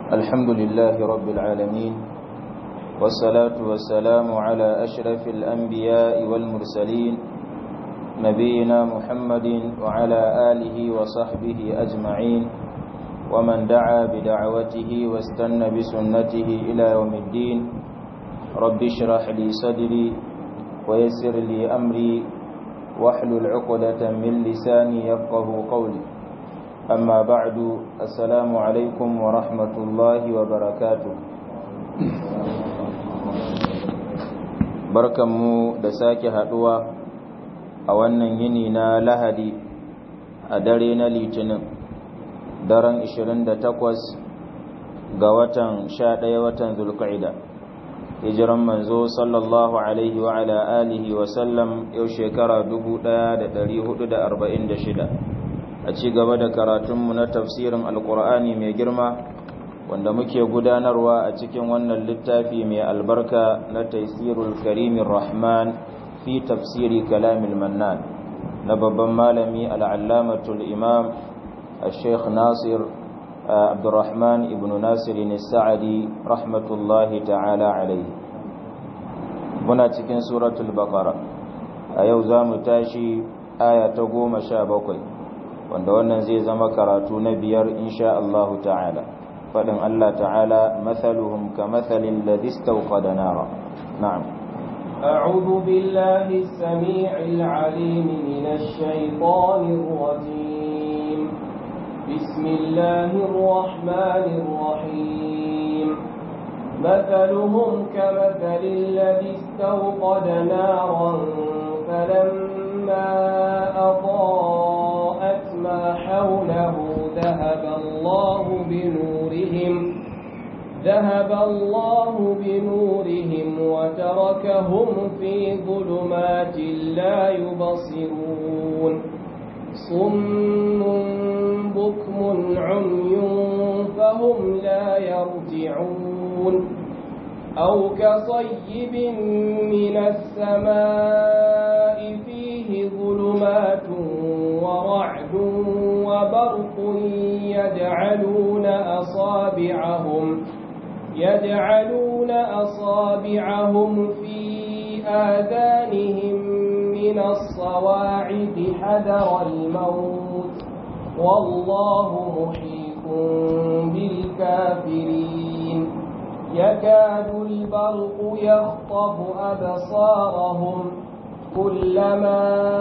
الحمد لله رب العالمين والصلاة والسلام على أشرف الأنبياء والمرسلين نبينا محمد وعلى آله وصحبه أجمعين ومن دعا بدعوته واستنى بسنته إلى يوم الدين رب اشرح لي صدري ويسر لي أمري واحلل عقدة من لساني يفقه قولي أما بعد السلام عليكم ورحمة الله وبركاته barkanmu da sake haduwa a wannan yini na lahadi a dare na litinin daren 28 ga watan 11 watan zulqa'ida hijiran manzo sallallahu alaihi wa ala alihi wa sallam yau shekara 1446 a ci gaba da karatunmu na tafsirin alkur'ani mai girma wanda muke gudanarwa a cikin wannan littafi mai albarka na taisirul karimin rahman fi tafsiri kalamil mannan na babban malami al'allamatul imam al-sheikh nasir abdurrahman ibn nasir sa'adi rahmatullahi ta'ala alaihi muna cikin suratul baqara a yau za mu tashi aya ta goma sha bakwai wanda wannan zai zama karatu na biyar insha Allah ta'ala fadin Allah ta'ala mathaluhum kamathalil ladhi istawqada nara na'am أعوذ بالله السميع العليم من الشيطان الرجيم بسم الله الرحمن الرحيم مثلهم كمثل الذي استوقد نارا فلما أضاءت ما حوله ذهب الله بنورهم ذهب الله بنورهم وتركهم في ظلمات لا يبصرون صم بكم عمي فهم لا يرجعون أو كصيب من السماء فيه ظلمات ورعد وبرق يجعلون أصابعهم يجعلون أصابعهم في آذانهم من الصواعق حذر الموت والله محيط بالكافرين يكاد البرق يخطف أبصارهم كلما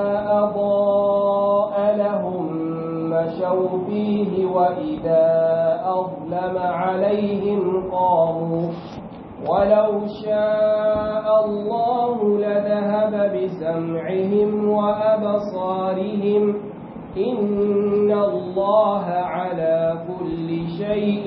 أضاء لهم مشوا فيه وإذا أظلم عليهم قاموا ولو شاء الله لذهب بسمعهم وأبصارهم إن الله على كل شيء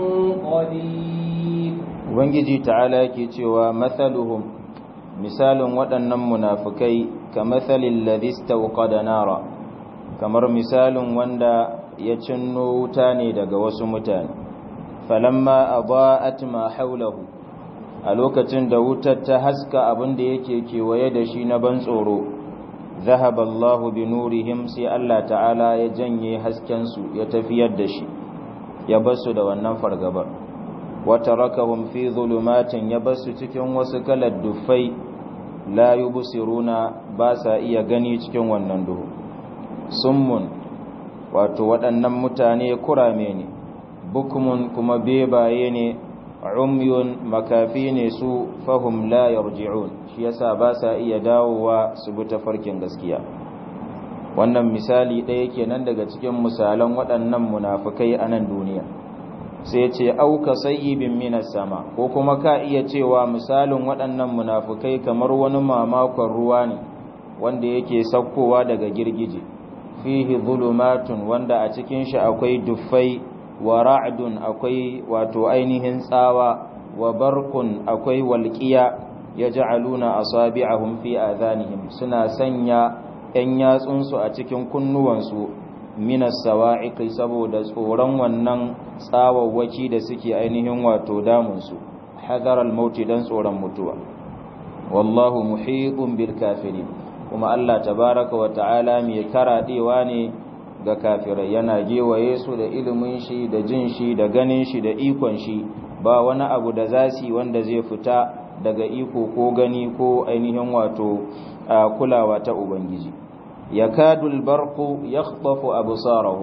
قدير Ubangiji ta'ala ke cewa mathaluhum misalin waɗannan munafukai ka mathalin ladista da nara kamar misalin wanda ya cinno wuta ne daga wasu mutane falamma adaa'at ma haulahu a lokacin da wutar ta haska abin da yake kewaye da shi na ban tsoro zahaba Allahu bi nurihim sai Allah ta'ala ya janye hasken su ya tafiyar da shi ya basu da wannan fargabar wa tarakahum fi zulumatin ya basu cikin wasu kalar dufai la yubsiruna ba sa iya gani cikin wannan duhu summun wato waɗannan mutane kurame ne bukmun kuma bebaye ne umyun makafi ne su fahum la yarji'un shi yasa ba sa iya dawowa su bi tafarkin gaskiya wannan misali ɗaya kenan daga cikin misalan waɗannan munafukai a nan duniya sai ce auka sayyibin minas sama ko kuma ka iya cewa misalin waɗannan munafukai kamar wani mamakon ruwa ne wanda yake saukowa daga girgije fihi zulumatun wanda a cikin shi akwai duffai wa ra'dun akwai wato ainihin tsawa wa barkun akwai walqiya yaj'aluna asabi'ahum fi adhanihim suna sanya yan yatsunsu a cikin kunnuwansu minas sawa'iqi saboda tsoron wannan tsawawwaki da suke ainihin wato damunsu hadar al-mauti dan tsoron mutuwa wallahu muhitun bil kafirin kuma Allah tabaraka wa ta'ala mai karadewa ne ga kafirai yana gewaye su da ilimin shi da jin shi da ganin shi da ikon shi ba wani abu da za su wanda zai fita daga iko ko gani ko ainihin wato kulawa ta ubangiji yakadul barqu yakhtafu absarahum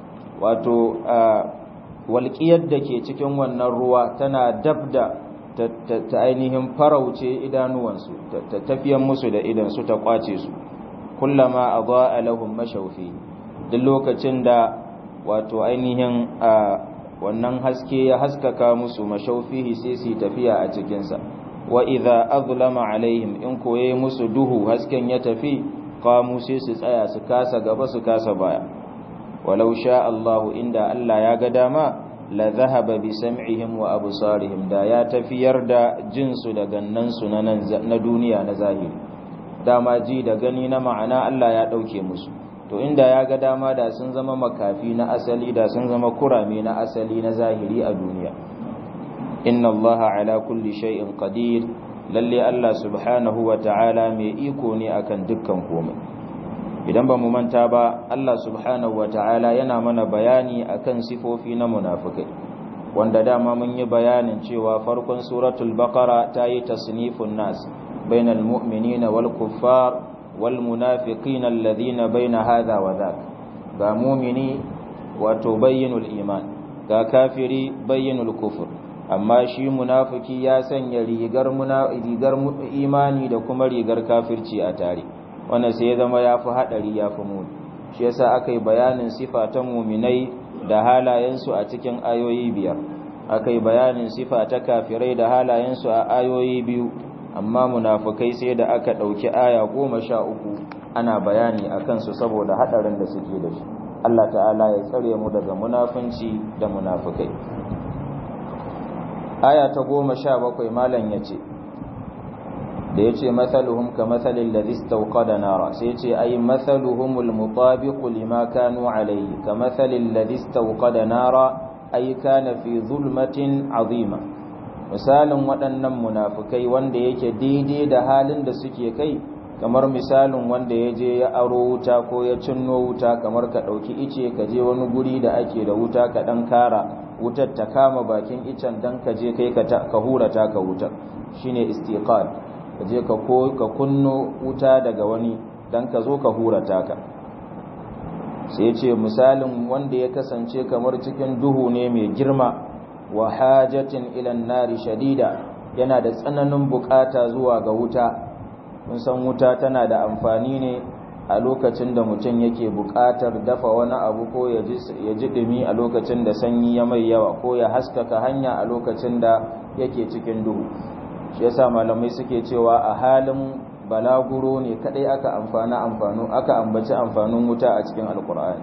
wato walƙiyar da ke cikin wannan ruwa tana dabda ta ainihin farauce idanuwansu ta tafiyan musu da idansu ta kwace su kullama adha'a lahum mashawfi duk lokacin da wato ainihin wannan haske ya haskaka musu mashawfihi sai su tafiya a cikinsa wa idza azlama alaihim in koye musu duhu hasken ya tafi qamu sai su tsaya su kasa gaba su kasa baya walau sha Allahu inda Allah ya ga dama la zahaba bi sam'ihim wa absarihim da ya tafiyar da jinsu da gannansu na na duniya na zahiri dama ji da gani na ma'ana Allah ya dauke musu to inda ya ga dama da sun zama makafi na asali da sun zama kurame na asali na zahiri a duniya inna allaha ala kulli shay'in qadir lalle Allah subhanahu wa ta'ala mai iko ne akan dukkan komai idan ba mu manta ba Allah subhanahu wa ta'ala yana mana bayani akan sifofi na munafikai wanda dama mun yi bayanin cewa farkon suratul baqara ta yi tasnifun nas bainal mu'minina wal kuffar wal munafiqina alladhina baina hadha wa dhak ga mu'mini wato bayyinul iman ga kafiri bayyinul kufur amma shi munafiki ya sanya rigar rigar imani da kuma rigar kafirci a tare wannan sai ya zama yafi hadari yafi muni shi yasa aka yi bayanin sifa ta muminai da halayensu a cikin ayoyi biyar aka yi bayanin sifa ta kafirai da halayensu a ayoyi biyu amma munafukai sai da aka ɗauki aya goma sha uku ana bayani a kansu saboda haɗarin da suke da shi Allah ta'ala ya tsare mu daga munafunci da munafukai aya ta goma sha bakwai malam ya ce da ya ce matsaluhum ka matsalin da zistauka da nara sai ce ai matsaluhumul mutabiqu lima kanu alayhi ka matsalin da zistauka da nara ai kana fi zulmatin azima misalin waɗannan munafukai wanda yake daidai da halin da suke kai kamar misalin wanda ya je ya aro wuta ko ya cinno wuta kamar ka ɗauki ice ka je wani guri da ake da wuta ka ɗan kara wutar ta kama bakin icen dan ka je kai ka hura ta ka wutar shine istiqal ka je ka ka kunno wuta daga wani dan ka zo ka hura ta ka sai ce misalin wanda ya kasance kamar cikin duhu ne mai girma wa hajatin ila nari shadida yana da tsananin bukata zuwa ga wuta mun san wuta tana da amfani ne a lokacin da mutum yake buƙatar dafa wani abu ko ya ji ɗumi a lokacin da sanyi ya mai yawa ko ya haskaka hanya a lokacin da yake cikin duhu shi yasa malamai suke cewa a halin balaguro ne kadai aka amfana amfanu aka ambaci amfanin wuta a cikin alkur'ani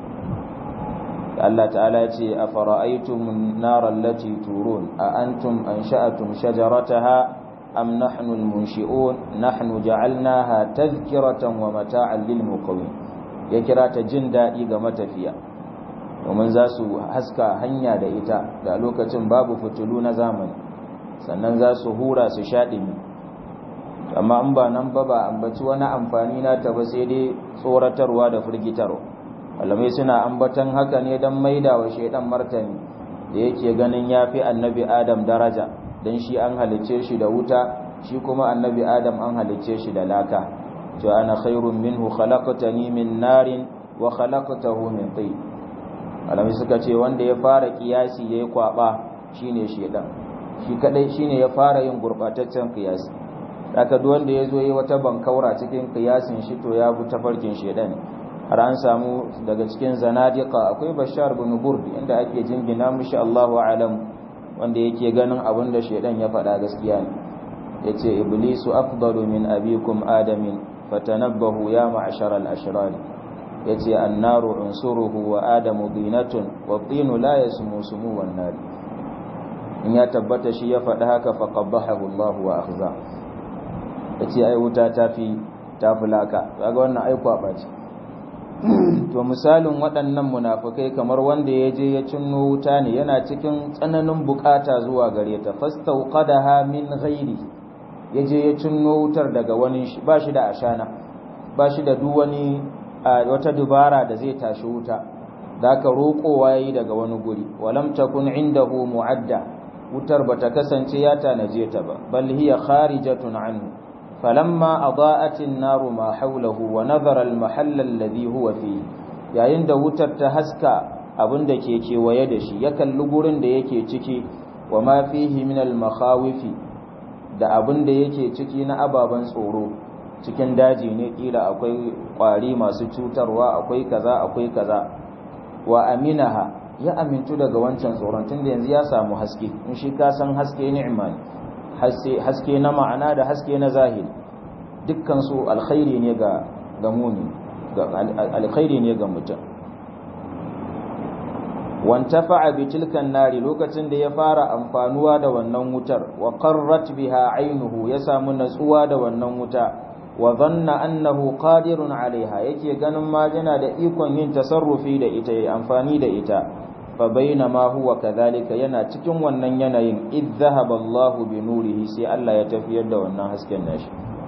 Allah ta'ala ya ce a fara'aitum nar allati turun a antum ansha'atum shajarataha أم نحن المنشئون نحن جعلناها تذكرة ومتاعا للمقوين ya kira ta jin daɗi ga matafiya domin za su haska hanya da ita da lokacin babu fitilu na zamani sannan za su hura su shaɗimi amma in ba nan ba ba ambaci wani amfani na ta ba sai dai tsoratarwa da firgitarwa alamai suna ambatan haka ne don maida wa shaidan martani da yake ganin ya fi annabi adam daraja don shi an halicce shi da wuta shi kuma annabi adam an halicce shi da laka to ana khairun minhu khalaqtani min narin wa khalaqtahu min tin alami suka ce wanda ya fara kiyasi yayi kwaba shine shedan shi kadai shine ya fara yin gurbataccen kiyasi haka duk wanda yazo yayi wata bankaura cikin kiyasin shi to ya bi tafarkin shedan har an samu daga cikin zanadiqa akwai bashar bin burd inda ake jingina mishi Allahu a'lam wanda yake ganin abin da shaidan ya faɗa gaskiya ne yace iblisu afdalu min abikum adamin fatanabbahu ya ma'shar al-ashrar yace annaru unsuruhu wa adamu dinatun wa tinu la yasmu sumu wan nar in ya tabbata shi ya faɗa haka fa qabbahu Allah wa akhza yace ai wuta tafi tafulaka kaga wannan ai kwaba ce to misalin waɗannan munafukai kamar wanda ya je ya cinno wuta ne yana cikin tsananin bukata zuwa gare ta fastauqadaha min ghairi ya je ya cinno wutar daga wani shi ba shi da ashana ba shi da duk wani wata dubara da zai tashi wuta da ka roƙowa yayi daga wani guri walam takun indahu mu'adda wutar bata kasance ya tanaje ta ba bal hiya kharijatun anhu falamma adaa'at an-naru ma hawlahu wa nadhara al-mahalla alladhi huwa fihi yayin da wutar ta haska abin da ke kewaye da shi ya kalli gurin da yake ciki wa ma fihi min al-makhawifi da abin da yake ciki na ababen tsoro cikin daji ne kila akwai kwari masu cutarwa akwai kaza akwai kaza wa aminaha ya amintu daga wancan tsoron tunda yanzu ya samu haske in shi ka san haske ni'ima ne haske na ma'ana da haske na zahiri dukkan su alkhairi ne ga ga muni alkhairi ne ga mutum wantafa'a bi tilkan nari lokacin da ya fara amfanuwa da wannan wutar wa qarrat biha aynuhu ya samu natsuwa da wannan wuta wa dhanna annahu qadirun alaiha yake ganin ma yana da ikon yin tasarrufi da ita yayi amfani da ita fa bainama huwa kadhalika yana cikin wannan yanayin id dhahaba Allahu bi nurihi sai Allah ya tafiyar da wannan hasken nashi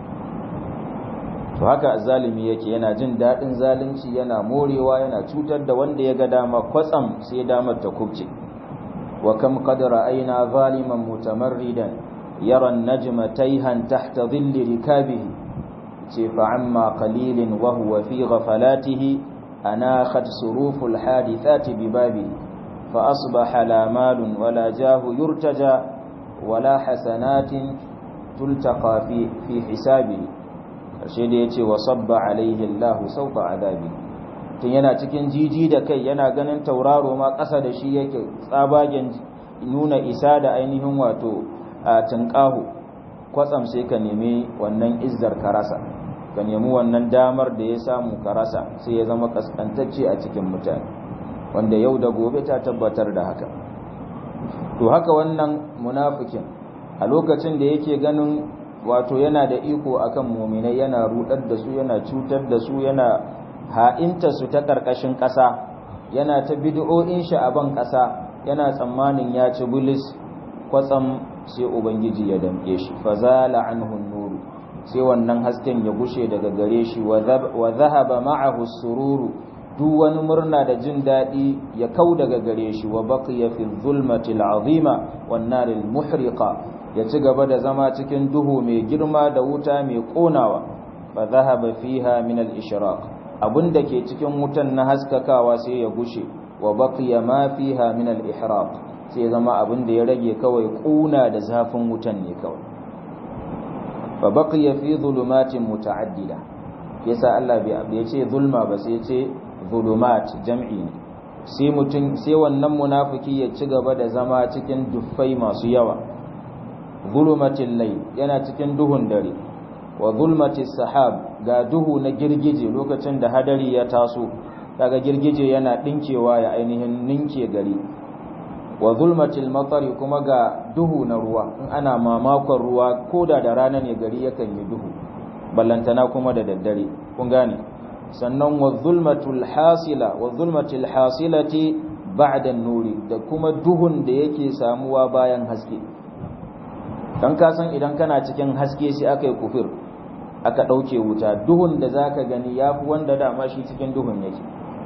to haka zalimi yake yana jin daɗin zalunci yana morewa yana cutar da wanda ya ga dama kwatsam sai damar ta kubce wa kam qad ra'ayna zaliman mutamarridan yara an-najma tayhan tahta dhilli rikabihi ce fa amma qalilin wa huwa fi ghafalatihi anakhat suruful hadithati bi babihi fa asbaha la malun wala jahu yurtaja wala hasanatin tultaqa fi fi hisabihi karshe da ya ce wa sabba alaihi Allah sauka azabi tun yana cikin jiji da kai yana ganin tauraro ma ƙasa da shi yake tsabagen nuna isa da ainihin wato a tunƙahu kwatsam sai ka nemi wannan izzar karasa ka nemi wannan damar da ya samu karasa sai ya zama kaskantacce a cikin mutane wanda yau da gobe ta tabbatar da haka to haka wannan munafikin a lokacin da yake ganin wato yana da iko akan muminai yana rudar da su yana cutar da su yana ha'inta su ta karkashin ƙasa yana ta bid'o'in shi a ban ƙasa yana tsammanin ya ci bulis kwatsam sai ubangiji ya damke shi fazala anhu nuru sai wannan hasken ya gushe daga gare shi wa zahaba ma'ahu sururu duk wani murna da jin daɗi ya kau daga gare shi wa baqiya fi dhulmati al'azima wan naril muhriqa ya ci gaba da zama cikin duhu mai girma da wuta mai konawa fa zahaba fiha min al-ishraq abinda ke cikin wutan na haskakawa sai ya gushe wa baqiya ma fiha min al-ihraq sai zama abinda ya rage kawai kuna da zafin wutan ne kawai fa baqiya fi dhulumatin muta'addida yasa Allah bai ce zulma ba sai ce zulumat jam'i ne sai mutum sai wannan munafiki ya ci gaba da zama cikin duffai masu yawa zulumatin lai yana cikin duhun dare wa zulmatis sahab ga duhu na girgije lokacin da hadari ya taso daga girgije yana dinkewa ya ainihin ninke gari wa zulmatil matari kuma ga duhu na ruwa in ana mamakon ruwa koda da rana ne gari yakan yi duhu ballantana kuma da daddare kun gane sannan wa zulmatul hasila wa zulmatil hasilati ba'da nuri da kuma duhun da yake samuwa bayan haske dan ka san idan kana cikin haske sai aka yi kufir aka ɗauke wuta duhun da za ka gani ya fi wanda dama shi cikin duhun yake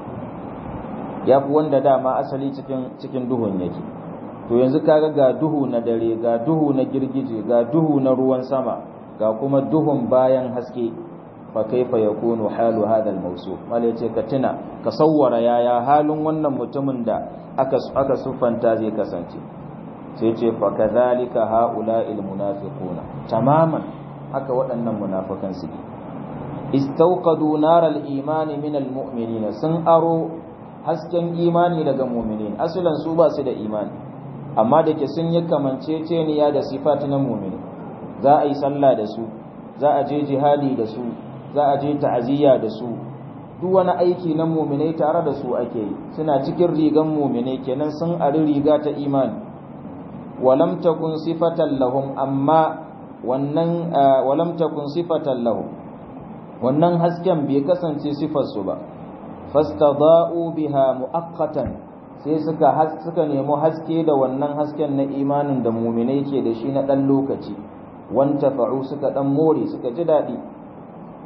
ya fi wanda dama asali cikin cikin duhun yake to yanzu kaga ga duhu na dare ga duhu na girgije ga duhu na ruwan sama ga kuma duhun bayan haske fa kaifa yakunu halu hadha al-mawsuf mal yace ka tuna ka sawwara yaya halin wannan mutumin da aka aka sufanta zai kasance sai ce fa kadhalika haula'il munafiquna tamaman haka waɗannan munafikan su istawqadu naral imani min almu'minina sun aro hasken imani daga mu'minin asalan su ba su da imani amma da ke sun yi kamanceceniya da sifat na mu'mini za a yi sallah da su za a je jihadi da su za a je ta'aziyya da su duk wani aiki na mu'minai tare da su ake yi suna cikin rigan mu'minai kenan sun ari riga ta imani walam takun sifatan lahum amma wannan walam takun sifatan lahum wannan hasken bai kasance sifar su ba fastada'u biha muaqqatan sai suka suka nemo haske da wannan hasken na imanin da mu'minai ke da shi na dan lokaci wanta fa'u suka dan more suka ji dadi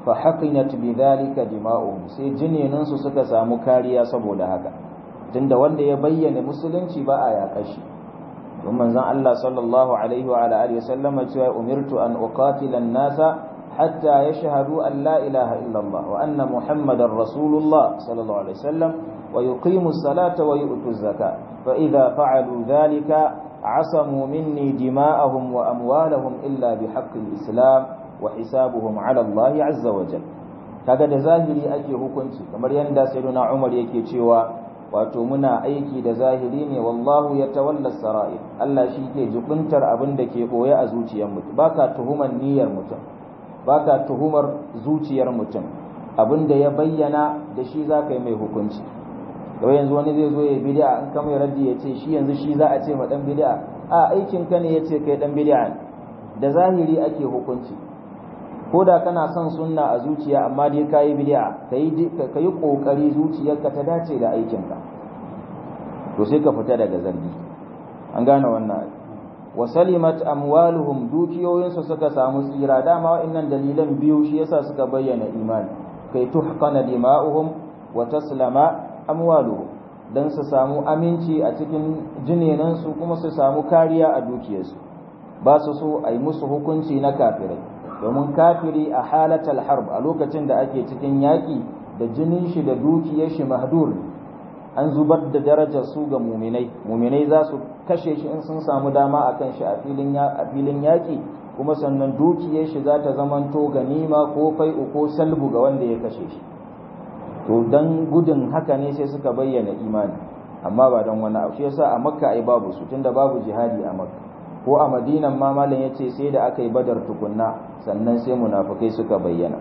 fa haqinat bidhalika dima'uhum sai jinenan su suka samu kariya saboda haka tunda wanda ya bayyana musulunci ba a yaƙa shi don manzon Allah sallallahu alaihi wa alihi wasallama cewa umirtu an uqatila an-nasa hatta yashhadu an la ilaha illa Allah wa anna muhammadar rasulullah sallallahu alaihi wasallam wa yuqimu as-salata wa yu'tu az-zakata fa idha fa'alu dhalika عصموا مني دماءهم وأموالهم إلا بحق الإسلام وحسابهم على الله عز وجل kaga da zahiri ake hukunci kamar yadda sayyiduna Umar yake cewa wato muna aiki da zahiri ne wallahu ya tawalla sara'ir Allah shi ke jubuntar abin da ke boye a zuciyar mutum baka tuhumar niyyar mutum baka tuhumar zuciyar mutum abin da ya bayyana da shi za ka yi mai hukunci da yanzu wani zai zo ya bid'a in ka mai raddi ya ce shi yanzu shi za a ce ma dan bid'a a aikin ka ne ya ce kai dan bid'a da zahiri ake hukunci ko da kana son sunna a zuciya amma dai kayi bid'a kai kai kokari zuciyarka ta dace da aikin ka to sai ka fita daga zargi an gane wannan wa salimat amwaluhum dukiyoyinsu suka samu tsira dama wa'annan dalilan biyu shi yasa suka bayyana imani kai tuhqana dima'uhum wa taslama amwaluhum dan su samu aminci a cikin jinenansu kuma su samu kariya a dukiyarsu ba su so a yi musu hukunci na kafirai domin kafiri a halatal harb a lokacin da ake cikin yaƙi da jinin shi da dukiyar shi mahdur an zubar da darajar su ga muminai muminai za su kashe shi in sun samu dama a kan shi a filin yaƙi kuma sannan dukiyar shi za ta zamanto ganima ko fai'u ko salbu ga wanda ya kashe shi to dan gudun haka ne sai suka bayyana imani amma ba don wani abu shi yasa a makka ai babu su tunda babu jihadi a makka ko a madinan ma malam yace sai da aka yi badar tukunna sannan sai munafikai suka bayyana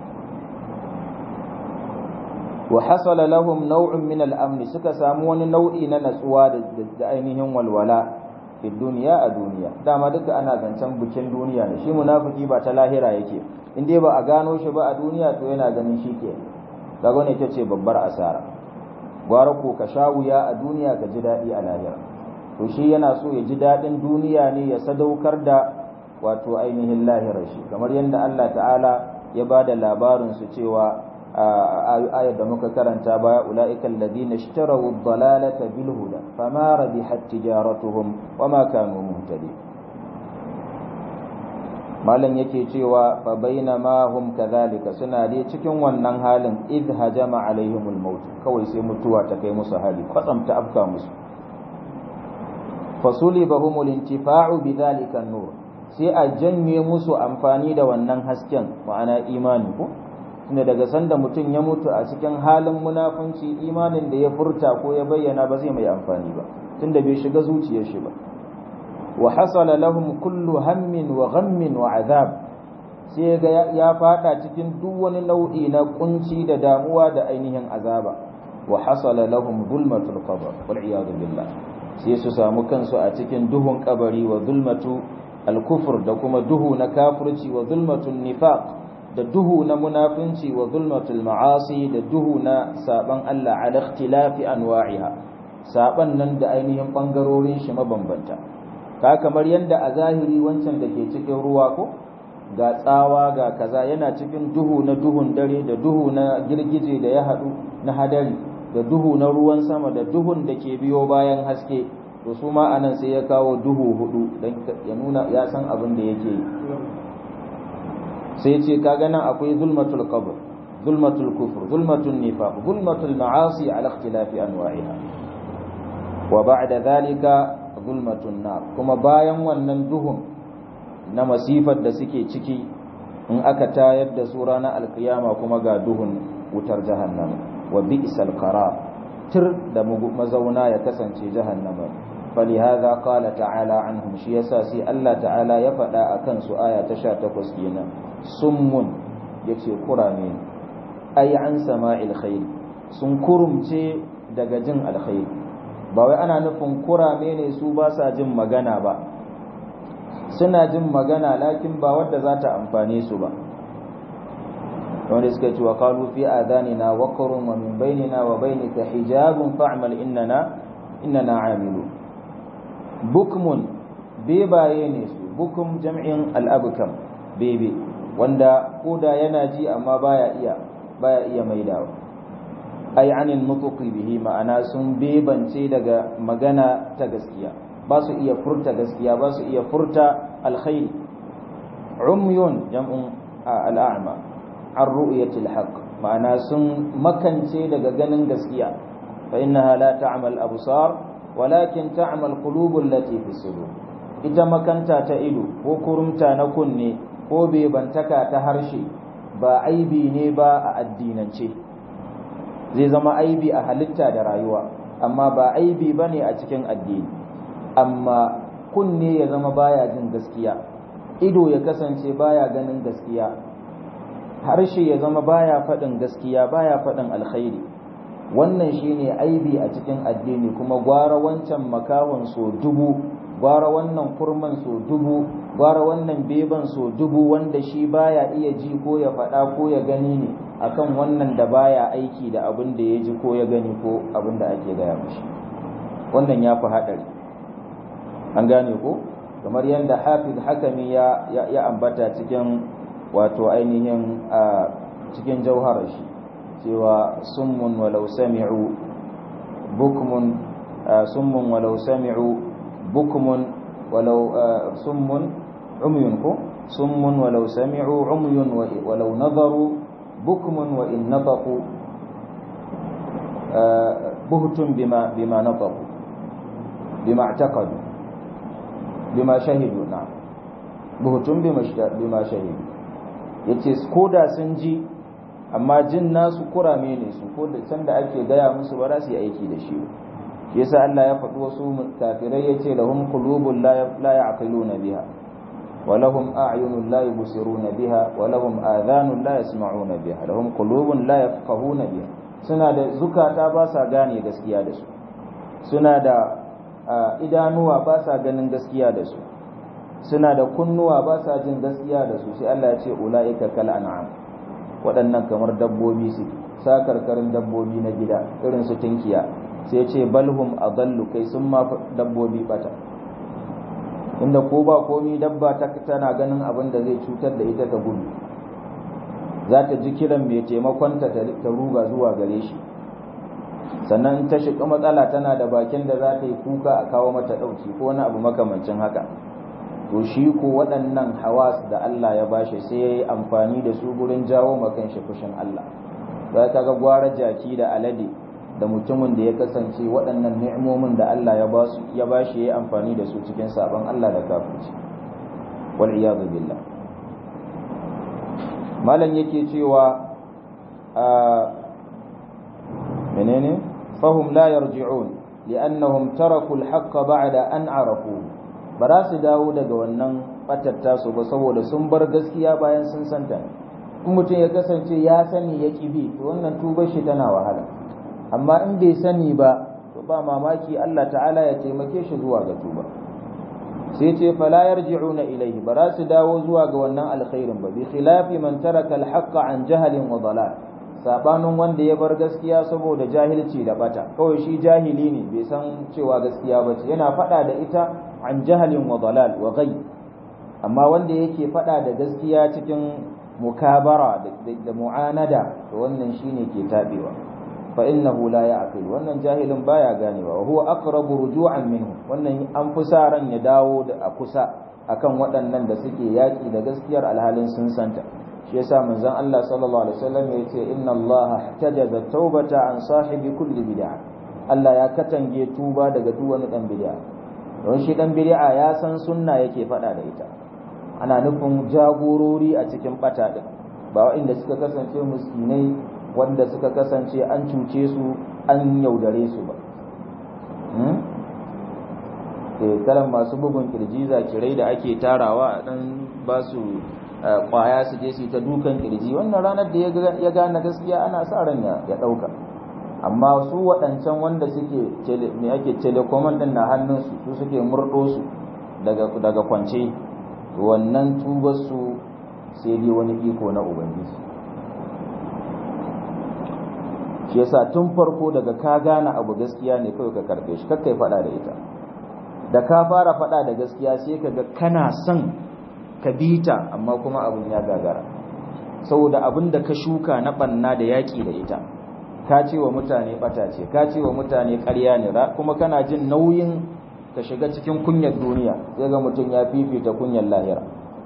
wa hasala lahum naw'un min al-amn suka samu wani nau'i na natsuwa da ainihin walwala fi duniya a duniya dama duka ana zancen bikin duniya ne shi munafiki ba ta lahira yake in dai ba a gano shi ba a duniya to yana ganin shi ke kaga ne ce babbar asara gwara ko ka sha wuya a duniya ka ji daɗi a lahira to shi yana so ya ji daɗin duniya ne ya sadaukar da wato ainihin lahirar shi kamar yadda Allah ta'ala ya ba da labarin su cewa ayar da muka karanta baya ula'ika alladhina ishtaraw ad-dalalata bil huda fama rabihat tijaratuhum wama kanu muhtadin malam yake cewa fa bainama hum kadhalika suna dai cikin wannan halin id hajama alaihimul maut kawai sai mutuwa ta kai musu hali kwatsam ta afka musu fasulibahumul intifa'u bidhalika an-nur sai a janye musu amfani da wannan hasken ma'ana imani ko tunda daga sanda mutum ya mutu a cikin halin munafunci imanin da ya furta ko ya bayyana ba zai mai amfani ba tunda bai shiga zuciyar shi ba wa hasala lahum kullu hammin wa ghammin wa azab sai ga ya fada cikin duk wani nau'i na kunci da damuwa da ainihin azaba wa hasala lahum zulmatul qabr wal iyad billah sai su samu kansu a cikin duhun kabari wa zulmatu al-kufr da kuma duhu na kafirci wa zulmatul nifaq da duhu na munafinci wa zulmatul ma'asi da duhu na saban Allah ala ikhtilafi anwa'iha saban nan da ainihin bangarorin shi mabambanta ka kamar yadda a zahiri wancan da ke cikin ruwa ko ga tsawa ga kaza yana cikin duhu na duhun dare da duhu na girgije da ya haɗu na hadari da duhu na ruwan sama da duhun da ke biyo bayan haske to su ma anan sai ya kawo duhu hudu don ya nuna ya san abin da yake yi sai ce kaga nan akwai zulmatul qabr zulmatul kufr zulmatul nifaq zulmatul ma'asi ala ikhtilafi anwa'iha wa ba'da dhalika zulmatun nar kuma bayan wannan duhun na masifar da suke ciki in aka tayar da su ranar alkiyama kuma ga duhun wutar jahannama wa bi'sal qarar tir da mazauna ya kasance jahannama فلهذا قال تعالى عنهم shi yasa sai Allah ta'ala ya faɗa akan su aya ta 18 kenan summun yace kurame ai an sama'il khair sun kurumce daga jin alkhair ba wai ana nufin kurame ne su ba sa jin magana ba suna jin magana lakin ba wadda za ta amfane su ba wanda suka ce wa qalu fi adanina waqrun wa min bainina wa bainika hijabun fa'mal innana innana 'amilun bukmun bebaye ne su bukum jam'in al'abukam bebe wanda koda yana ji amma baya iya baya iya maidawa ai anil nutuqi bihi ma'ana sun bebance daga magana ta gaskiya ba su iya furta gaskiya ba su iya furta alkhairi umyun jam'un al'a'ma an ru'yatil haqq ma'ana sun makance daga ganin gaskiya fa innaha la ta'mal absar walakin ta'mal qulubul lati fi sudur ita makanta ta ido ko kurumta na kunne ko bebantaka ta harshe ba aibi ne ba a addinance zai zama aibi a halitta da rayuwa amma ba aibi ba ne a cikin addini amma kunne ya zama baya jin gaskiya ido ya kasance baya ganin gaskiya harshe ya zama baya faɗin gaskiya baya faɗin alkhairi wannan shine aibi a cikin addini kuma gwara wancan makahon so dubu gwara wannan kurman so dubu gwara wannan beban so dubu wanda shi baya iya ji ko ya faɗa ko ya gani ne akan wannan da baya aiki da abin da ya ji ko ya gani ko abin da ake gaya mashi wannan ya fi haɗari an gane ko kamar yadda hafiz hakami ya, ya, ambata cikin wato ainihin a cikin jauharar shi cewa summun walau sami'u bukmun summun walau sami'u bukmun walau summun umyun ko summun walau sami'u umyun walau nazaru bukmun wa in nataqu buhtun bima bima nataqu bima i'taqadu bima shahidu na buhtun bima bima shahidu yace koda sun ji amma jin nasu kurame ne su ko da san da ake gaya musu ba za su yi aiki da shi yasa Allah ya faɗi wasu kafirai yace lahum qulubun la ya'qiluna biha wa lahum a'yunun la yubsiruna biha wa lahum adhanun la yasma'una biha lahum qulubun la yafqahuna biha suna da zukata ba sa gane gaskiya da su suna da idanuwa ba sa ganin gaskiya da su suna da kunnuwa ba sa jin gaskiya da su sai Allah ya ce ulaika kal an'am waɗannan kamar dabbobi su sakarkarin dabbobi na gida irin su tinkiya sai ce balhum adallu kai sun ma dabbobi bata inda ko ba komi dabba ta tana ganin abin da zai cutar da ita ta gudu za ta ji kiran mai taimakonta ta ruga zuwa gare shi sannan ta shiga matsala tana da bakin da za ta yi kuka a kawo mata ɗauki ko wani abu makamancin haka to shi ko waɗannan hawas da Allah ya bashi sai ya yi amfani da su gurin jawo makan shi fushin Allah za ka ga gwara jaki da alade da mutumin da ya kasance waɗannan ni'imomin da Allah ya ba su ya bashi ya yi amfani da su cikin sabon Allah da kafirci wal iyadu billah malam yake cewa a menene fahum la yarji'un li'annahum taraku al-haqq ba'da an arafu ba za su dawo daga wannan batatta su ba saboda sun bar gaskiya bayan sun santa in mutum ya kasance ya sani ya bi to wannan tubar shi tana wahala amma in bai sani ba to ba mamaki Allah ta'ala ya taimake shi zuwa ga tuba sai ce fala yarji'una ilayhi ba za su dawo zuwa ga wannan alkhairin ba bi khilafi man taraka al-haqq an jahalin wa dalal sabanin wanda ya bar gaskiya saboda jahilci da bata kawai shi jahili ne bai san cewa gaskiya ba ce yana fada da ita an jahalin wa dalal wa ghayb amma wanda yake fada da gaskiya cikin mukabara da mu'anada to wannan shine ke tabewa fa innahu la ya'qil wannan jahilin baya ganewa wa huwa aqrabu ruju'an minhu wannan an fi sa ran ya dawo da a kusa akan waɗannan da suke yaki da gaskiyar alhalin sun santa shi yasa manzon Allah sallallahu alaihi wasallam ya ce inna Allah ihtajaza tawbata an sahibi kulli bid'ah Allah ya katange tuba daga duk wani dan bid'a don shi dan bid'a ya san sunna yake faɗa da ita ana nufin jagorori a cikin bata din ba waɗanda suka kasance muskinai wanda suka kasance an cuce su an yaudare su ba kalan masu bugun kirji zakirai da ake tarawa dan ba su kwaya su je su ta dukan kirji wannan ranar da ya gane gaskiya ana sa ran ya ɗauka amma su waɗancan wanda suke me ake telecommand din na hannunsu su suke murɗo su daga kwance wannan tubar su sai dai wani iko na ubangiji shi yasa tun farko daga ka gane abu gaskiya ne kawai ka karbe shi kakkai faɗa da ita da ka fara faɗa da gaskiya sai ka ga kana son ka bita amma kuma abun ya gagara saboda abin da ka shuka na banna da yaƙi da ita ka ce wa mutane ɓata ce ka ce wa mutane ƙarya ne kuma kana jin nauyin ka shiga cikin kunyar duniya sai ga mutum ya fifita kunyar lahira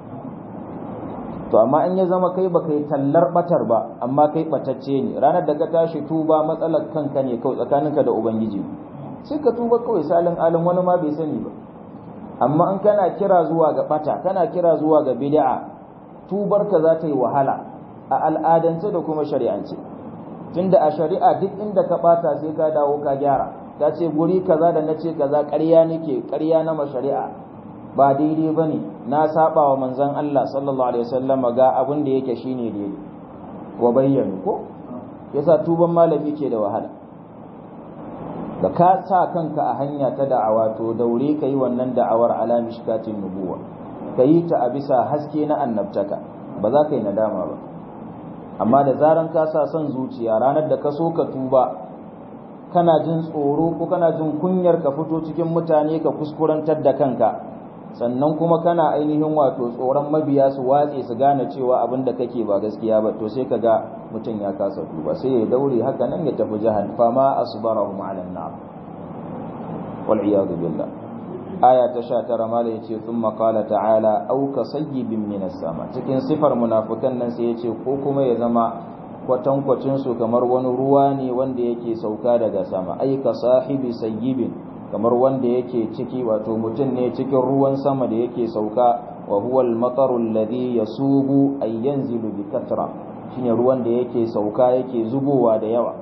to amma in ya zama kai ba kai tallar batar ba amma kai batacce ne ranar da ka tashi tuba matsalar kanka ne kawai tsakaninka da ubangiji sai ka tuba kawai salin alin wani ma bai sani ba amma in kana kira zuwa ga bata kana kira zuwa ga bid'a tubarka za ta yi wahala a al'adance da kuma shari'ance tunda a shari'a duk inda ka bata sai ka dawo ka gyara ka ce guri kaza da nace kaza ƙarya nake ƙarya na shari'a ba daidai bane na saba wa manzon Allah sallallahu alaihi wasallam ga abin da yake shine daidai wa bayyana ko yasa tuban malami ke da wahala da ka sa kanka a hanya ta da'awa to daure ka yi wannan da'awar ala mishkatin nubuwa ka yi ta a bisa haske na annabtaka ba za ka yi nadama ba amma da zaran ka sa son zuciya ranar da ka so ka tuba kana jin tsoro ko kana jin kunyar ka fito cikin mutane ka kuskurantar da kanka sannan kuma kana ainihin wato tsoron mabiya su watse su gane cewa abin da kake ba gaskiya ba to sai ka ga mutum ya kasa tuba sai ya daure haka nan ya tafi jahal fama asbarahum ala an-nar wal iyad billah aya ta 19 mala yace thumma qala ta'ala aw ka sayyibin minas sama cikin sifar munafikan nan sai yace ko kuma ya zama kwatankwacin su kamar wani ruwa ne wanda yake sauka daga sama ai ka sahibi sayyibin kamar wanda yake ciki wato mutum ne cikin ruwan sama da yake sauka wa huwa al-mataru alladhi yasubu ay yanzilu bi katra shine ruwan da yake sauka yake zubowa da yawa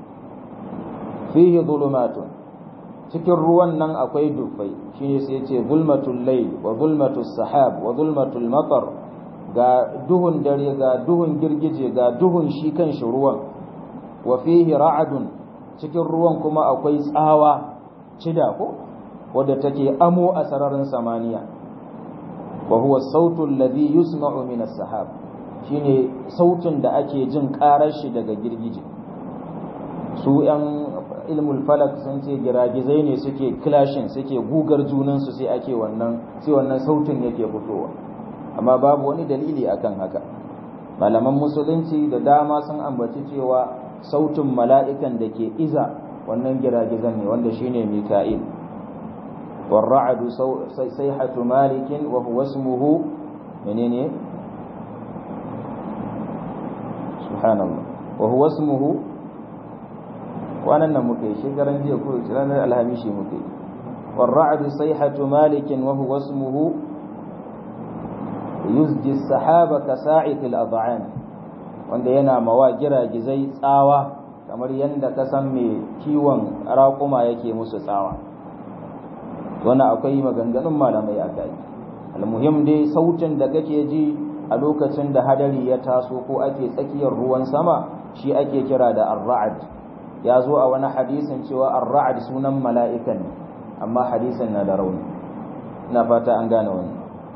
fihi dhulumatun cikin ruwan nan akwai dufai shine sai yace zulmatul layl wa zulmatus sahab wa zulmatul matar ga duhun dare ga duhun girgije ga duhun shi kan shi ruwan wa fihi ra'adun cikin ruwan kuma akwai tsawa cida ko wadda take amo a sararin samaniya wa huwa sautul ladhi yusma'u min as-sahab shine sautin da ake jin karar shi daga girgije su yan ilmul falak sun ce giragizai ne suke clashin suke gugar junan su sai ake wannan sai wannan sautin yake fitowa amma babu wani dalili akan haka malaman musulunci da dama sun ambaci cewa sautin mala'ikan da ke iza wannan giragizan ne wanda shine mika'il والرعد صيحة مالك وهو اسمه منين سبحان الله وهو اسمه وانا نمكي شكرا جي يقول شرانا الهميشي مكي والرعد صيحة مالك وهو اسمه يزجي السحاب كساعة الأضعان wanda yana mawa giragizai tsawa kamar yadda ka san mai kiwon raƙuma yake musu tsawa wani akwai maganganun malamai a kai almuhim dai sautin da kake ji a lokacin da hadari ya taso ko ake tsakiyar ruwan sama shi ake kira da ar-ra'd ya zo a wani hadisin cewa ar-ra'd sunan mala'ikan ne amma hadisin na da rauni ina fata an gane wannan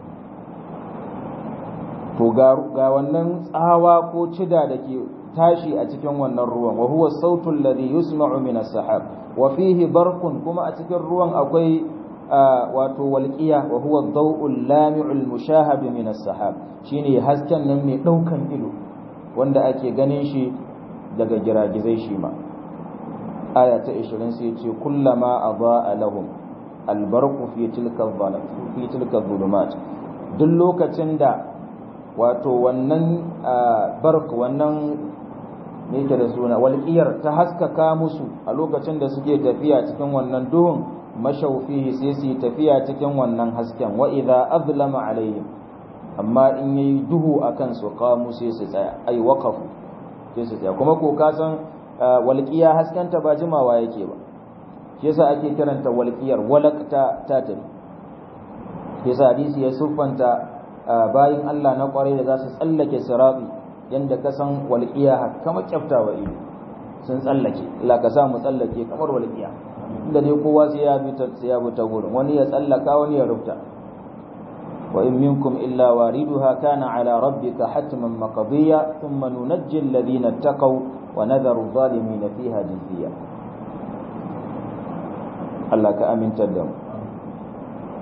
to ga wannan tsawa ko cida da ke tashi a cikin wannan ruwan wa huwa sautul ladhi yusma'u min as-sahab wa fihi barqun kuma a cikin ruwan akwai wato walqiya wa huwa ad-daw'ul lami'ul mushahab min as-sahab shine hasken nan mai daukan ido wanda ake ganin shi daga giragizai shi ma aya ta 20 sai ce kullama adaa lahum al-barqu fi tilka adh fi tilka dhulumat duk lokacin da wato wannan bark wannan ne yake da suna walƙiyar ta haskaka musu a lokacin da suke tafiya cikin wannan duhun mashaufihi sai su yi tafiya cikin wannan hasken wa idza azlama alaihim amma in yayi duhu akan su qamu sai su tsaya ai waqafu sai su tsaya kuma ko ka san walƙiya haskenta ba jimawa yake ba shi yasa ake kiranta walƙiyar walaqta ta tafi yasa hadisi ya siffanta bayin Allah na kwarai da za su tsallake sirati yanda ka san walƙiya kamar kyaftawa ido sun tsallake Allah ka sa mu tsallake kamar walƙiya inda dai kowa sai ya bi ta sai ya bi ta gurin wani ya tsallaka wani ya rufta wa in minkum illa wariduha kana ala rabbika hatman maqdiya thumma nunajji alladhina ittaqaw wa nadharu adh-dhalimin fiha jithiya Allah ka aminta da mu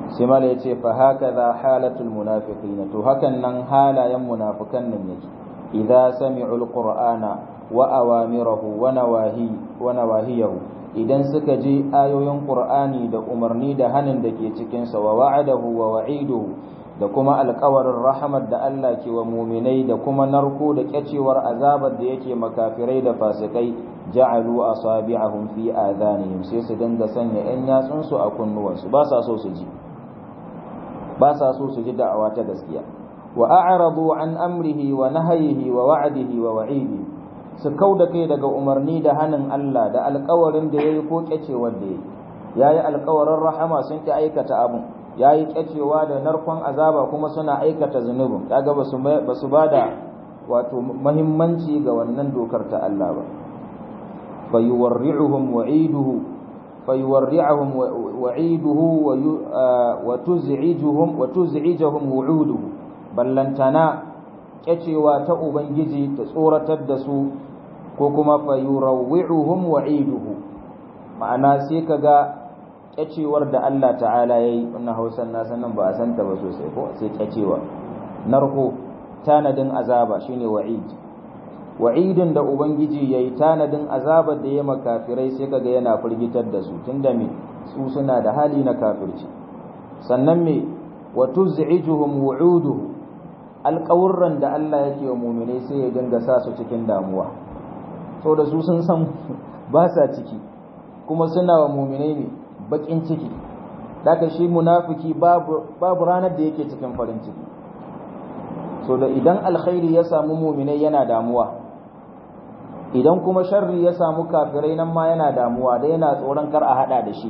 sai mala ya ce fa haka za halatul munafiqina to hakan nan halayen munafikan nan yake idza sami'u alqur'ana wa awamirahu wa nawahi wa nawahiyahu idan suka ji ayoyin qur'ani da umarni da hanin da ke cikin sa wa wa'adahu wa wa'iduhu da kuma alƙawarin rahamar da Allah ke wa muminai da kuma narko da kyacewar azabar da yake makafirai da fasikai ja'alu asabi'ahum fi adhanihim sai su dinga sanya yan yatsunsu a kunnuwansu ba sa so su ji ba sa so su ji da'awa ta gaskiya wa a'radu an amrihi wa nahyihi wa wa'dihi wa wa'idihi su kauda kai daga umarni da hanin Allah da alƙawarin da yayi ko kyacewar da yayi yayi alƙawarin rahama sun ki aikata abun yayi kyacewa da narkon azaba kuma suna aikata zunubin kaga basu basu bada wato muhimmanci ga wannan dokar ta Allah ba fayuwarri'uhum wa'iduhu fayuwarri'uhum wa'iduhu wa tuz'ijuhum wa tuz'ijuhum wu'uduhu ballantana kyacewa ta ubangiji ta tsoratar da su ko kuma fayurawwi'uhum wa'iduhu ma'ana sai kaga kyacewar da Allah ta'ala yayi wannan Hausan na sanan ba a santa ba sosai ko sai kyacewa narko tanadin azaba shine wa'id wa'idin da ubangiji yayi tanadin azabar da ya makafirai sai kaga yana firgitar da su tunda me su suna da hali na kafirci sannan me wa tuz'ijuhum wu'uduhu alƙawurran da Allah yake wa mu'minai sai ya dinga sa su cikin damuwa so da su sun san ba sa ciki kuma suna wa mu'minai ne bakin ciki daga shi munafiki babu babu ranar da yake cikin farin ciki so da idan alkhairi ya samu mu'minai yana damuwa idan kuma sharri ya samu kafirai nan ma yana damuwa da yana tsoron kar a hada da shi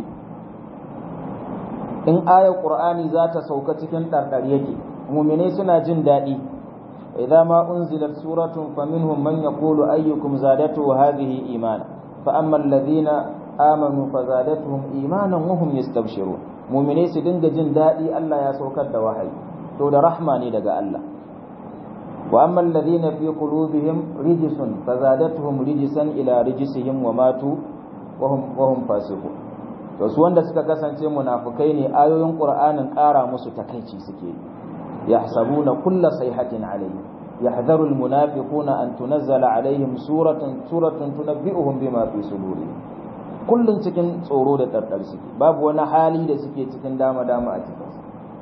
in ayar qur'ani za ta sauka cikin ɗarɗar yake muminai suna jin daɗi idza ma unzilat suratun faminhum man yaqulu ayyukum zadatu hadhihi imana fa amma alladhina amanu fazadatuhum imanan wa hum yastabshirun muminai su dinga jin daɗi Allah ya saukar da wahayi to da rahma ne daga Allah wa amma alladhina fi qulubihim rijsun fazadatuhum rijsan ila rijsihim wa matu wa hum wa hum fasiqun to su wanda suka kasance munafukai ne ayoyin qur'anin ƙara musu takaici suke yahsabuna kulla sayhatin alayhi yahdharu almunafiquna an tunazzala alaihim suratun suratun tunabbi'uhum bima fi sudurihim kullun cikin tsoro da daddar suke babu wani hali da suke cikin dama dama a cikin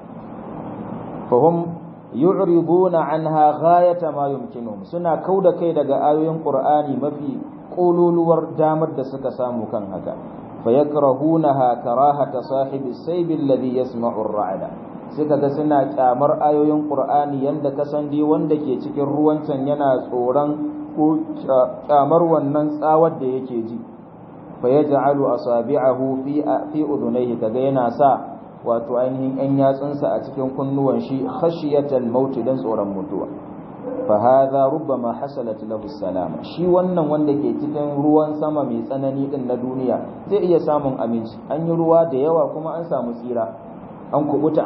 fahum yu'riduna anha ghayata ma yumkinuhum suna kauda kai daga ayoyin qur'ani mafi kololuwar damar da suka samu kan haka فيكرهونها كراهة صاحب السيب الذي يسمع الرعد suka ga suna kyamar ayoyin Qur'ani yanda kasan dai wanda ke cikin ruwan can yana tsoron ko kyamar wannan tsawar da yake ji fa yaj'alu asabi'ahu fi fi udunayhi kaga yana sa wato ainihin yan yatsunsa a cikin kunnuwan shi khashiyatal maut dan tsoron mutuwa fa hadha rubbama hasalat lahu salama shi wannan wanda ke cikin ruwan sama mai tsanani din na duniya zai iya samun aminci an yi ruwa da yawa kuma an samu tsira an kubuta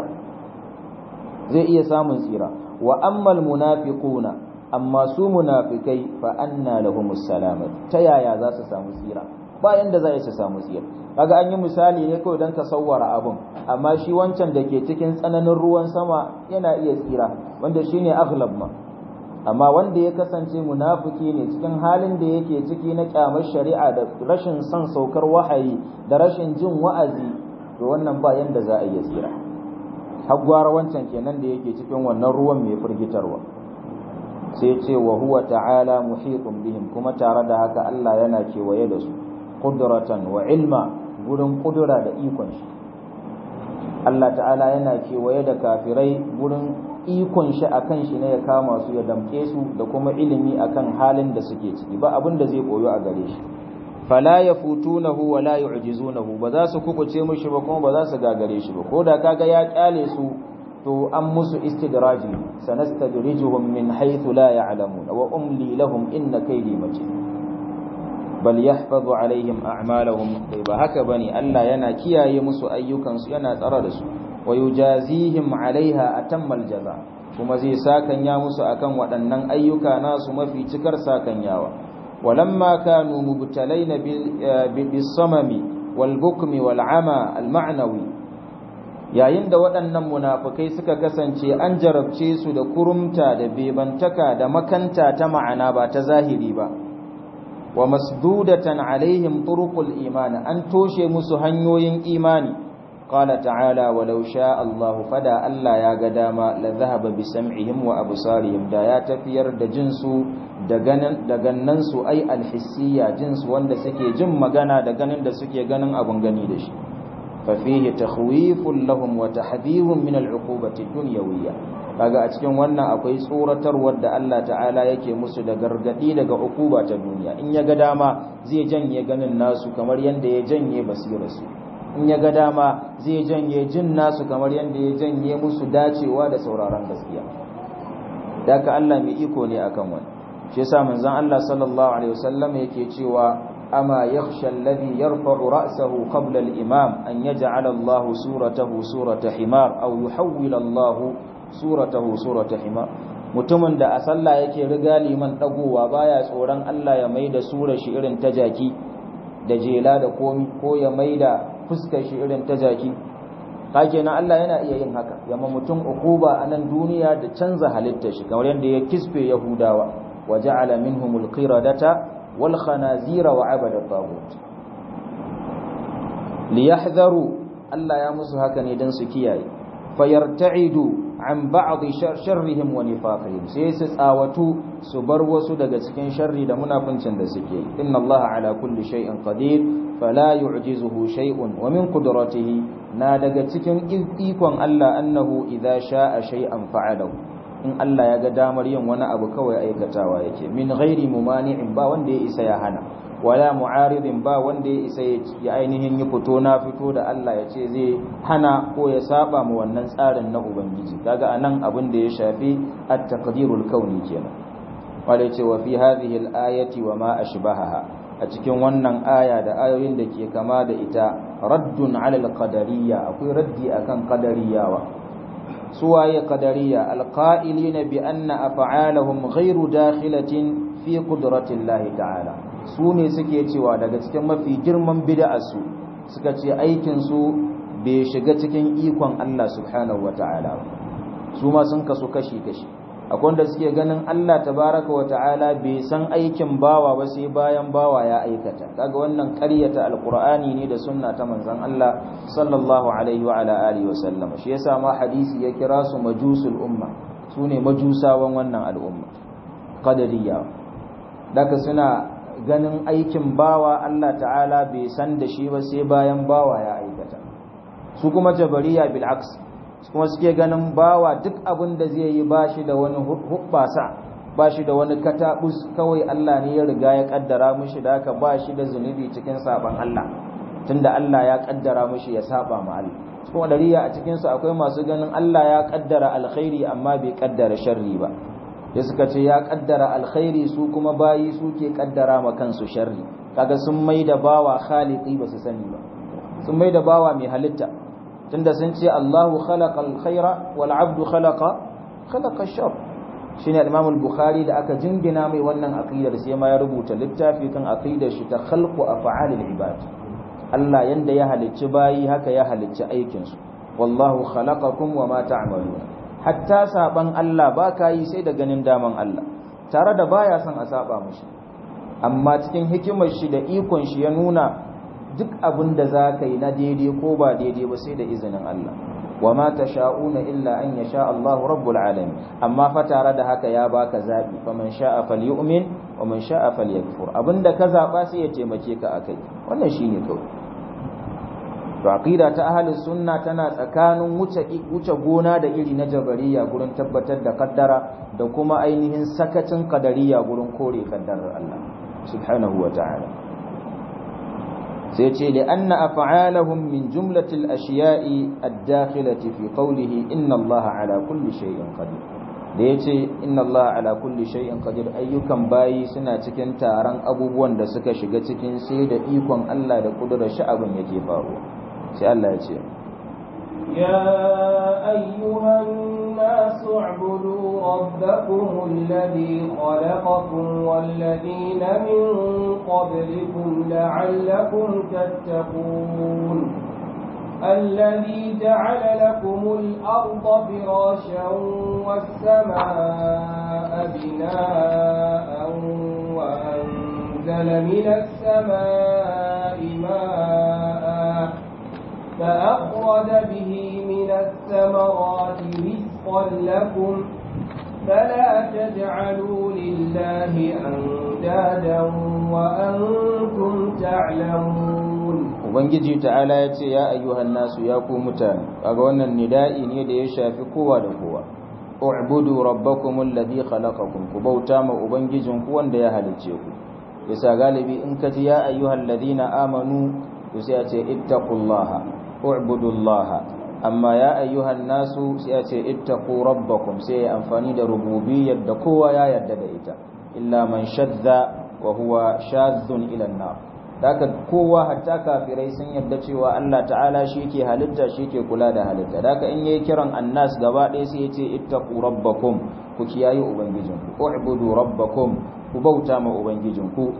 zai iya samun tsira wa ammal munafiquna amma su munafikai fa anna lahumus salama ta yaya za su samu tsira bayan da za su samu tsira kaga an yi misali ne kawai don ka sawwara abun amma shi wancan da ke cikin tsananin ruwan sama yana iya tsira wanda shine aghlab ma amma wanda ya kasance munafiki ne cikin halin da yake ciki na kyamar shari'a da rashin son saukar wahayi da rashin jin wa'azi to wannan ba yanda za a iya tsira haggwara wancan kenan da yake cikin wannan ruwan mai firgitarwa sai ce wa huwa ta'ala muhitun bihim kuma tare da haka Allah yana kewaye da su qudratan wa ilma gurin kudura da ikon shi Allah ta'ala yana kewaye da kafirai gurin ikon shi akan shi ne ya kama su ya damke su da kuma ilimi akan halin da suke ciki ba abin da zai koyo a gare shi fala yafutunahu wa la yu'jizunahu ba za su kukuce mishi ba kuma ba za su gagare shi ba ko da kaga ya kyale su to an musu istidraji sanastadrijuhum min haythu la ya'lamun wa umli lahum inna kaydi matin bal yahfazu alaihim a'malahum bai ba haka bane Allah yana kiyaye musu ayyukansu yana tsara da su wa yujazihim alaiha atammal jaza kuma zai sakanya musu akan waɗannan ayyuka nasu mafi cikar sakanyawa walamma kanu mubtalaina bis samami wal bukmi wal ama al ma'nawi yayin da waɗannan munafukai suka kasance an jarabce su da kurumta da bebantaka da makanta ta ma'ana ba ta zahiri ba wa masdudatan alaihim turuqul iman an toshe musu hanyoyin imani qala ta'ala walau sha Allah fada Allah ya ga dama la dhahaba bi sam'ihim wa absarihim da ya tafiyar da jinsu da ganin da gannan su ai alhissiyya jinsu wanda suke jin magana da ganin da suke ganin abun gani da shi fa fihi takhwifun lahum wa tahdhirun min al'uqubati dunyawiyya kaga a cikin wannan akwai tsoratarwar da Allah ta'ala yake musu da gargadi daga ukuba ta duniya in ya ga dama zai janye ganin nasu kamar yanda ya janye basirarsu in ya ga dama zai janye jin nasu kamar yanda ya janye musu dacewa da sauraron gaskiya daka Allah mai iko ne akan wani shi yasa manzon Allah sallallahu alaihi wasallam yake cewa ama yakhsha alladhi yarfa'u ra'sahu qabla al-imam an yaj'ala Allah suratahu surata himar aw yuhawwila Allah suratahu surata himar mutumin da a sallah yake riga liman dagowa baya tsoron Allah ya maida surar shi irin ta jaki da jela da komi ko ya maida fuskar shi irin ta jaki kake na Allah yana iya yin haka yamma mutum ukuba a nan duniya da canza halittar shi kamar yadda ya kisfe yahudawa wa ja'ala minhumul qiradata wal khanazira wa abada tagut liyahdharu Allah ya musu haka ne dan su kiyaye fayarta'idu an ba'd sharrihim wa nifaqihim sai su tsawatu su bar wasu daga cikin sharri da munafincin da suke inna Allah ala kulli shay'in qadir fala yu'jizuhu shay'un wa min qudratihi na daga cikin ikon Allah annahu idza sha'a shay'an fa'alahu in Allah ya ga damar yin wani abu kawai aikatawa yake min ghairi mumani'in ba wanda ya isa ya hana wala mu'aridin ba wanda ya isa ya ainihin yi fito na fito da Allah ya ce zai hana ko ya saba mu wannan tsarin na ubangiji kaga anan abin da ya shafi at-taqdirul kauni kenan wala ce wa fi hadhihi al-ayati wa ma ashbahaha a cikin wannan aya da ayoyin da ke kama da ita raddun ala al-qadariyya akwai raddi akan qadariyawa suwaye qadariya al-qa'ilina bi anna af'alahum ghayru dakhilatin fi qudratillahi ta'ala su ne suke cewa daga cikin mafi girman bida'arsu suka ce aikinsu bai shiga cikin ikon Allah subhanahu wata'ala su ma sun kasu kashi-kashi akwai wanda suke ganin Allah tabaraka wata'ala bai san aikin bawa ba sai bayan bawa ya aikata kaga wannan ƙaryata alqur'ani ne da sunna ta manzon Allah sallallahu alaihi wa ala alihi wa sallama shi yasa ma hadisi ya kira su majusul umma sune majusawan wannan al'umma qadariyya daga suna ganin aikin bawa Allah ta'ala bai san da shi ba sai bayan bawa ya aikata su kuma jabariya bil aks kuma suke ganin bawa duk abin da zai yi bashi da wani hubbasa bashi da wani katabus kawai Allah ne ya riga ya kaddara mishi da haka bashi da zunubi cikin saban Allah tunda Allah ya kaddara mishi ya saba ma Allah kuma dariya a cikin su akwai masu ganin Allah ya kaddara alkhairi amma bai kaddara sharri ba da suka ce ya kaddara alkhairi su kuma bayi suke kaddara ma kansu sharri kaga sun maida bawa khaliqi ba su sani ba sun maida bawa mai halitta tunda sun ce Allahu khalaqal khaira wal abdu khalaqa khalaqa shar shine al-Imam al-Bukhari da aka jingina mai wannan aqidar sai ma ya rubuta littafi kan aqidar shi ta khalqu af'alil ibad Allah yanda ya halicci bayi haka ya halicci aikin su wallahu khalaqakum wama ta'maluna hatta saban Allah ba ka yi sai da ganin daman Allah tare da baya son a saba mushi amma cikin hikimar shi da ikon shi ya nuna duk abin da za ka yi na daidai ko ba daidai ba sai da izinin Allah wa ma tasha'una illa an yasha Allah rabbul alamin amma fa tare da haka ya baka zabi fa man sha'a falyu'min wa man sha'a falyakfur abinda ka zaba sai ya taimake ka akai wannan shine kawai to aqida ta ahlus sunna tana tsakanin wuce wuce gona da iri na jabariya gurin tabbatar da kaddara da kuma ainihin sakacin qadariya gurin kore kaddarar Allah subhanahu wa ta'ala sai ce li anna af'alahum min jumlatil ashiya'i ad-dakhilati fi qawlihi inna Allah ala kulli shay'in qadir da yace inna Allah ala kulli shay'in qadir ayyukan bayi suna cikin taron abubuwan da suka shiga cikin sai da ikon Allah da kudurar shi abin yake faruwa sai Allah ya ce يا أيها الناس اعبدوا ربكم الذي خلقكم والذين من قبلكم لعلكم تتقون الذي جعل لكم الأرض فراشا والسماء بناء وأنزل من السماء ماء فأخرج به من الثمرات رزقا لكم فلا تجعلوا لله أندادا وأنتم تعلمون ubangiji ta'ala ya ce ya ayyuhan nasu ya ku mutane kaga wannan nida'i ne da ya shafi kowa da kowa u'budu rabbakum alladhi khalaqakum ku bauta ma ubangijin ku wanda ya halicce ku bisa galibi in ka ji ya ayyuhal ladina amanu to sai ya ce ittaqullaha u'budullaha amma ya ayyuhan nasu sai ya ce ittaqu rabbakum sai ya amfani da rububiyyar da kowa ya yarda da ita illa man shadda wa huwa shadhun ila an-nar daga kowa hatta kafirai sun yarda cewa Allah ta'ala shi ke halitta shi ke kula da halitta daga in yayi kiran annas gaba ɗaya sai yace ittaqu rabbakum ku kiyaye ubangijinku u'budu rabbakum ku bauta ma ubangijinku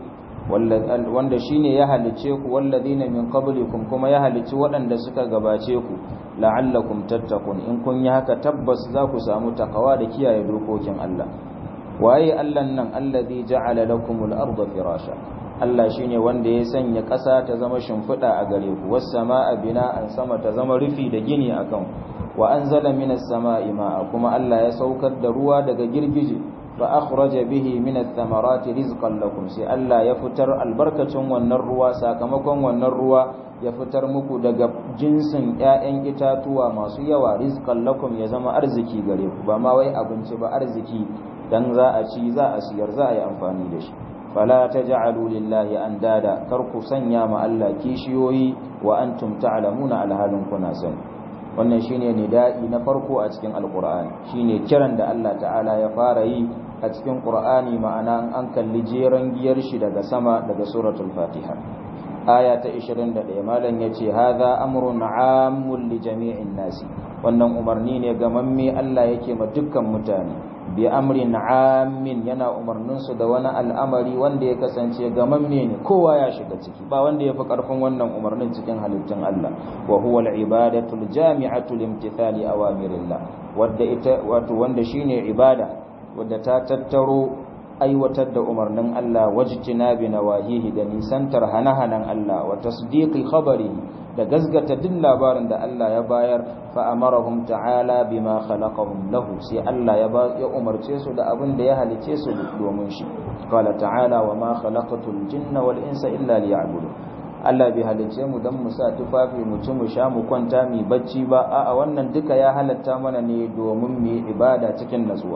wanda shine ya halice ku walladina min qablikum kuma ya halici waɗanda suka gabace ku la'allakum tattaqun in kun yi haka tabbas za ku samu takawa da kiyaye dokokin Allah waye Allah nan alladhi ja'ala lakumul arda firasha Allah shine wanda ya sanya ƙasa ta zama shimfiɗa a gare ku was samaa bina'an sama ta zama rufi da gini akan wa anzala minas samaa'i ma'a kuma Allah ya saukar da ruwa daga girgije fa akhraja bihi minas thamarati rizqan lakum sai Allah ya fitar albarkacin wannan ruwa sakamakon wannan ruwa ya fitar muku daga jinsin ƴaƴan itatuwa masu yawa rizqan lakum ya zama arziki gare ku ba ma wai abinci ba arziki dan za a ci za a siyar za a yi amfani da shi fala taj'alu lillahi andada kar ku sanya ma Allah kishiyoyi wa antum ta'lamuna alhalin kuna sani wannan shine nida'i na farko a cikin alqur'ani shine kiran da Allah ta'ala ya fara yi a cikin qur'ani ma'ana an kalli jeran giyar shi daga sama daga suratul fatiha aya ta 21 malam yace hadha amrun 'ammun li jami'in nasi wannan umarni ne ga mamme Allah yake ma dukkan mutane bi amrin 'ammin yana umarnin su da wani al'amari wanda ya kasance ga mamme ne kowa ya shiga ciki ba wanda yafi karfin wannan umarnin cikin halittun Allah wa huwa al-ibadatu al-jami'atu limtithali awamirillah wanda ita wato wanda shine ibada wadda ta tattaro aiwatar da umarnin Allah wajtina bi nawahihi da nisantar hana-hanan Allah wa tasdiqi khabarihi da gazgata duk labarin da Allah ya bayar fa amarahum ta'ala bima khalaqahum lahu sai Allah ya ya umarce su da abin da ya halice su domin shi qala ta'ala wa ma khalaqatul jinna wal insa illa liya'budun Allah bai halice mu dan mu sa tufafi mu ci mu sha mu kwanta mu bacci ba a'a wannan duka ya halatta mana ne domin mu ibada cikin natsuwa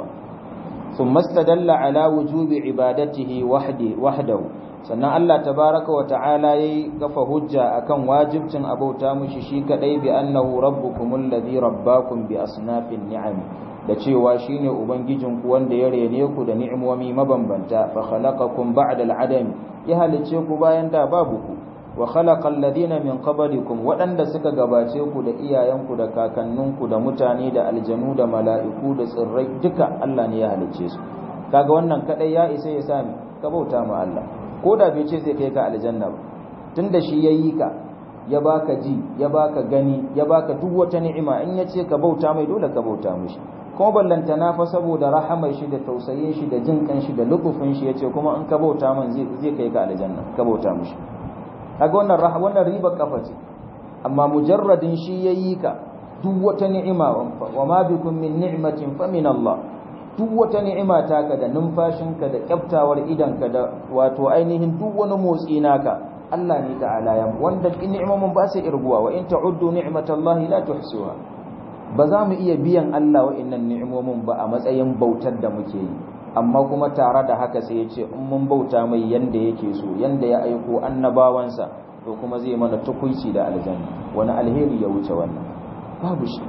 ثم استدل على وجوب عبادته وحده وحده sannan Allah tabaraka wa ta'ala yayi kafa hujja akan wajibcin abauta mushi shi kadai bi annahu rabbukumul ladhi rabbakum bi asnafin ni'am da cewa shine ubangijin ku wanda ya rene ku da ni'imomi mabambanta fa khalaqakum ba'da al'adam ya halice ku bayan da babu ku wa khalaqal ladina min qablikum waɗanda suka gabace ku da iyayenku da kakanninku da mutane da aljanu da mala'iku da tsirrai duka Allah ne ya halicce su kaga wannan kadai ya isa ya sami ka bauta ma Allah ko da bai ce zai kai ka aljanna ba tunda shi yayi ka ya baka ji ya baka gani ya baka duk wata ni'ima in ya ce ka bauta mai dole ka bauta mishi kuma ballanta na fa saboda rahamar shi da tausayin shi da jin kan shi da lukufin shi yace kuma in ka bauta min zai zai kai ka aljanna ka bauta mishi kaga wannan wannan riba kafa ce amma mujarradin shi yayi ka duk wata ni'ima wa ma bikum min ni'matin fa min Allah duk wata ni'ima taka da numfashinka da kyaftawar idanka da wato ainihin duk wani motsi naka Allah ne ta'ala ya wanda ni'imomin ba sai irguwa wa in ta'uddu ni'matallahi la tuhsuha ba za mu iya biyan Allah wa'annan ni'imomin ba a matsayin bautar da muke yi amma kuma tare da haka sai ya ce in mun bauta mai yanda yake so yanda ya aiko annabawansa to kuma zai mana tukuici da aljanna wani alheri ya wuce wannan babu shi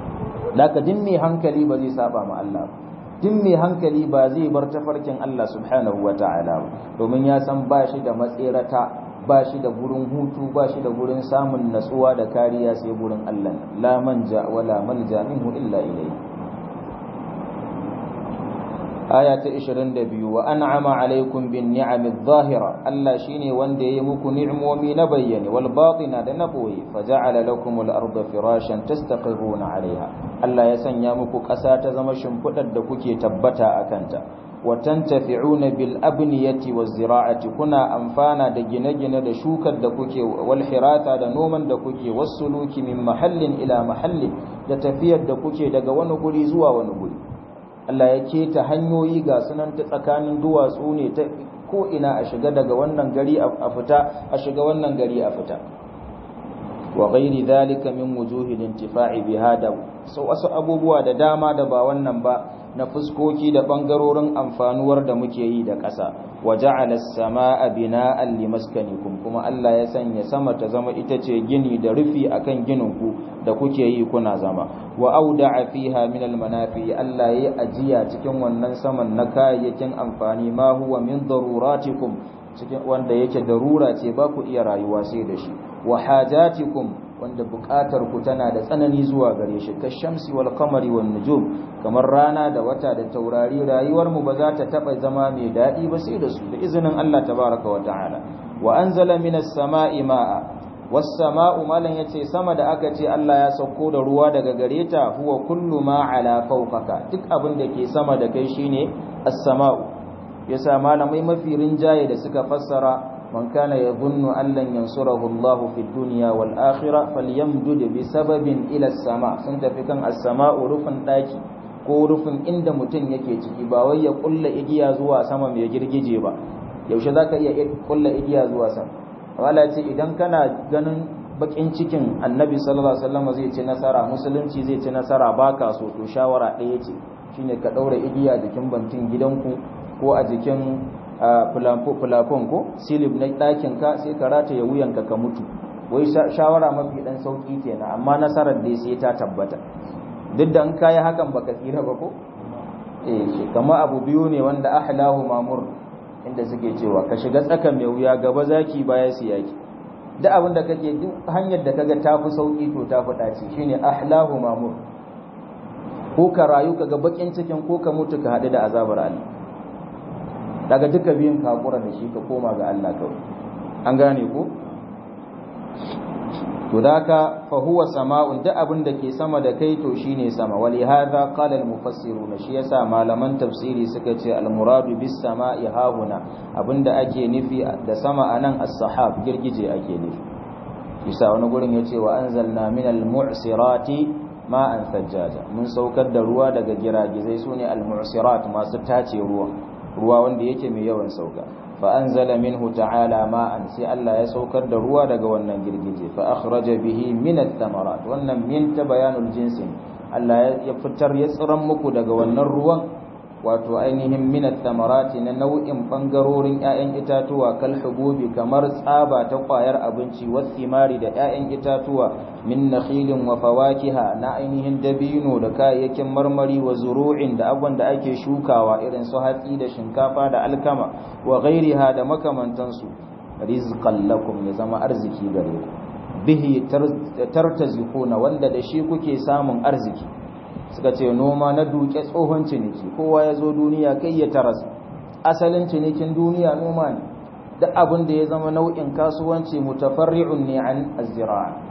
laka din mai hankali ba zai saba ma Allah din mai hankali ba zai bar tafarkin Allah subhanahu wata'ala domin ya san ba shi da matserata ba shi da gurin hutu ba shi da gurin samun natsuwa da kariya sai gurin Allah la manja wala malja minhu illa ilayhi aya ta 22 wa an'ama alaikum bin ni'amid zahira Allah shine wanda yayi muku ni'imomi na bayyane wal batina da na boye faja'ala lakum al arda firashan tastaqiruna 'alayha Allah ya sanya muku ƙasa ta zama shimfidar da kuke tabbata akan ta wa tantafi'una bil abniyati waz zira'ati kuna amfana da gine-gine da shukar da kuke wal hirata da noman da kuke wasuluki min mahallin ila mahallin da tafiyar da kuke daga wani guri zuwa wani guri Allah ya keta hanyoyi ga sunan ta tsakanin duwatsu ne ta ko ina a shiga daga wannan gari a fita a shiga wannan gari a fita wa ghairi dhalika min wujuhil intifa'i biha da so wasu abubuwa da dama da ba wannan ba na fuskoki da bangarorin amfanuwar da muke yi da ƙasa wa ja'ala as-samaa'a bina'an limaskanikum kuma Allah ya sanya sama ta zama ita ce gini da rufi akan ginin ku da kuke yi kuna zama wa auda'a fiha min al-manafi Allah yayi ajiya cikin wannan saman na kayayyakin amfani ma huwa min daruratikum cikin wanda yake darura ce ba ku iya rayuwa sai da shi wa hajatikum wanda buƙatar ku tana da tsanani zuwa gare shi ka shamsi wal qamari wan nujum kamar rana da wata da taurari rayuwar mu ba za ta taba zama mai dadi ba sai da su da izinin Allah tabaraka wa ta'ala wa anzala minas sama'i ma'a was sama'u malan yace sama da aka ce Allah ya sauko da ruwa daga gare ta huwa kullu ma ala fawqaka duk abin da ke sama da kai shine as-sama'u yasa malamai mafi rinjaye da suka fassara من كان يظن أن لن ينصره الله في الدنيا والآخرة فليمدد بسبب إلى السماء سنت في كان السماء رفن داكي ko rufin inda mutum yake ciki ba wai ya kulla igiya zuwa sama mai girgije ba yaushe zaka iya kulla igiya zuwa sama wala ce idan kana ganin bakin cikin annabi sallallahu alaihi wasallam zai ci nasara musulunci zai ci nasara baka so to shawara ɗaya ce shine ka daura igiya jikin bantin gidanku ko a jikin fulafon ko silib na ɗakin ka sai ka rataye wuyanka ka mutu wai shawara mafi ɗan sauƙi kenan amma nasarar dai sai ta tabbata duk da an kayi hakan baka tsira ba ko eh shi kamar abu biyu ne wanda ahlahu mamur inda suke cewa ka shiga tsaka mai wuya gaba zaki baya siyaki duk abin da kake duk hanyar da kaga tafi sauki to tafi dace shine ahlahu mamur ko ka rayu kaga bakin cikin ko ka mutu ka hadu da azabar Allah daga duka biyun kakura da shi ka koma ga Allah kawai an gane ko to daka fa huwa sama'un duk abin da ke sama da kai to shine sama wali hadha qala al mufassiruna shi yasa malaman tafsiri suka ce al muradu bis sama'i hahuna abinda ake nufi da sama anan as-sahab girgije ake nufi isa wani gurin yace wa anzalna minal mu'sirati ma'an sajjaja mun saukar da ruwa daga giragizai sune al mu'sirat masu tace ruwa ruwa wanda yake mai yawan sauka fa anzala minhu ta'ala ma'an sai Allah ya saukar da ruwa daga wannan girgije fa akhraja bihi min ath-thamarat wannan min ta bayanul jinsi Allah ya fitar ya tsiran muku daga wannan ruwan wato ainihin min ath-thamarat na nau'in bangarorin ƴaƴan itatuwa kal hububi kamar tsaba ta kwayar abinci wathimari da ƴaƴan itatuwa min nakhilin wa fawakiha na ainihin dabino da kayayyakin marmari wa zuru'in da abubuwan da ake shukawa irin su hatsi da shinkafa da alkama wa ghairiha da makamantansu rizqan lakum ya zama arziki gare ku bihi tartazikuna wanda da shi kuke samun arziki suka ce noma na duke tsohon ciniki kowa ya zo duniya kai ya taras asalin cinikin duniya noma ne duk abin da ya zama nau'in kasuwanci mutafarri'un ne an az-zira'a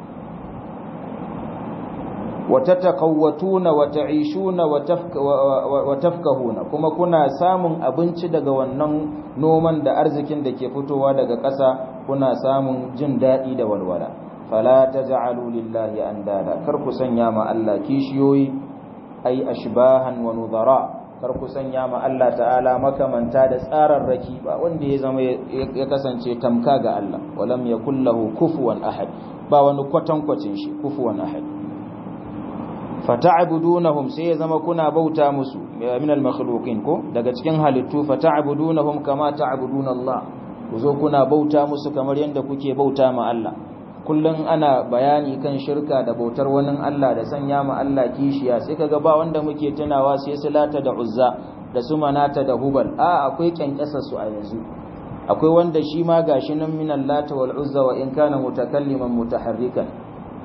وتتقوتون وتعيشون وتفكهون kuma kuna samun abinci daga wannan noman da arzikin da ke fitowa daga ƙasa kuna samun jin daɗi da walwala fala taj'alu lillahi andada kar ku sanya ma Allah kishiyoyi ai ashbahan wa nudara kar ku sanya ma Allah ta'ala makamanta da tsararraki ba wanda ya zama ya kasance tamka ga Allah walam yakul lahu kufuwan ahad ba wani kwatankwacin shi kufuwan ahad fata'budunahum sai ya zama kuna bauta musu min al-makhluqin ko daga cikin halittu fata'budunahum kama ta'buduna Allah kuzo kuna bauta musu kamar yanda kuke bauta ma Allah kullun ana bayani kan shirka da bautar wani Allah da sanya ma Allah kishiya sai kaga ba wanda muke tunawa sai Salata da Uzza da su Manata da Hubal a akwai kyankasa su a yanzu akwai wanda shi ma gashi nan min Lata wal Uzza wa in kana mutakalliman mutaharrikan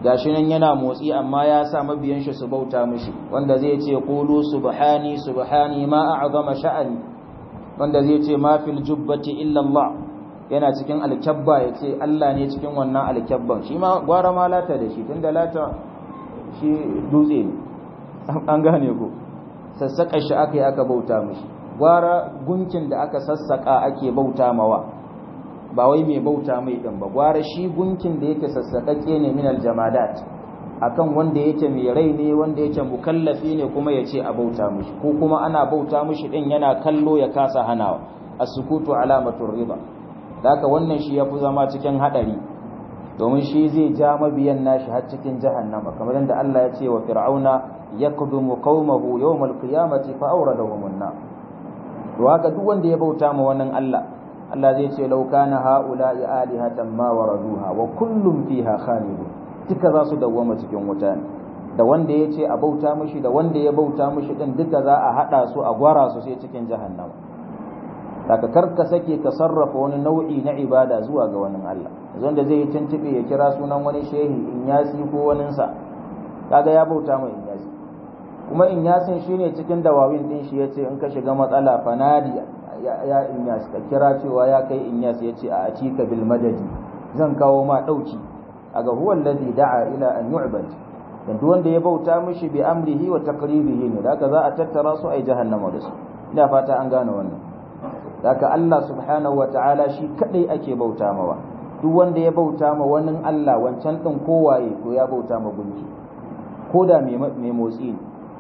gashi nan yana motsi amma ya sa mabiyan shi su bauta mishi wanda zai ce qulu subhani subhani ma a'zama sha'ani wanda zai ce ma fil jubbati illa Allah yana cikin alkabba ya ce Allah ne cikin wannan alkabban shi ma gwara ma lata da shi tunda lata shi dutse ne an gane ko sassaka shi aka yi aka bauta mishi gwara gunkin da aka sassaka ake bauta mawa ba wai mai bauta mai din ba gwara shi gunkin da yake sassakakke ne min aljamadat akan wanda yake mai rai ne wanda yake mukallafi ne kuma ya ce a bauta mishi ko kuma ana bauta mishi din yana kallo ya kasa hanawa as-sukutu alamatur riba haka wannan shi yafi zama cikin hadari domin shi zai ja mabiyan nashi har cikin jahannama kamar yadda Allah ya ce wa fir'auna yakdumu qaumahu yawmal qiyamati fa awradahum an-nar to haka duk wanda ya bauta ma wannan Allah Allah zai ce law kana haula'i alihatan ma waraduha wa kullum fiha khalidun duka za su dawwama cikin wuta ne da wanda ya ce a bauta mishi da wanda ya bauta mishi din duka za a hada su a gwara su sai cikin jahannama daga karka sake ka sarrafa wani nau'i na ibada zuwa ga wani Allah wanda zai yi tuntube ya kira sunan wani shehi in yasi ko waninsa kaga ya bauta mai in yasi kuma in yasin shine cikin dawawin din shi yace in ka shiga matsala fanadi ya in yasi ka kira cewa ya kai in yasi yace a atika bil madadi zan kawo ma dauki aga huwa alladhi da'a ila an yu'bad dan duk wanda ya bauta mishi bi amrihi wa taqribihi ne daga za a tattara su ai jahannama da su ina fata an gane wannan daga Allah subhanahu wa ta'ala shi kadai ake bauta mawa duk wanda ya bauta ma wani Allah wancan din kowaye to ya bauta ma gunki ko da mai motsi ne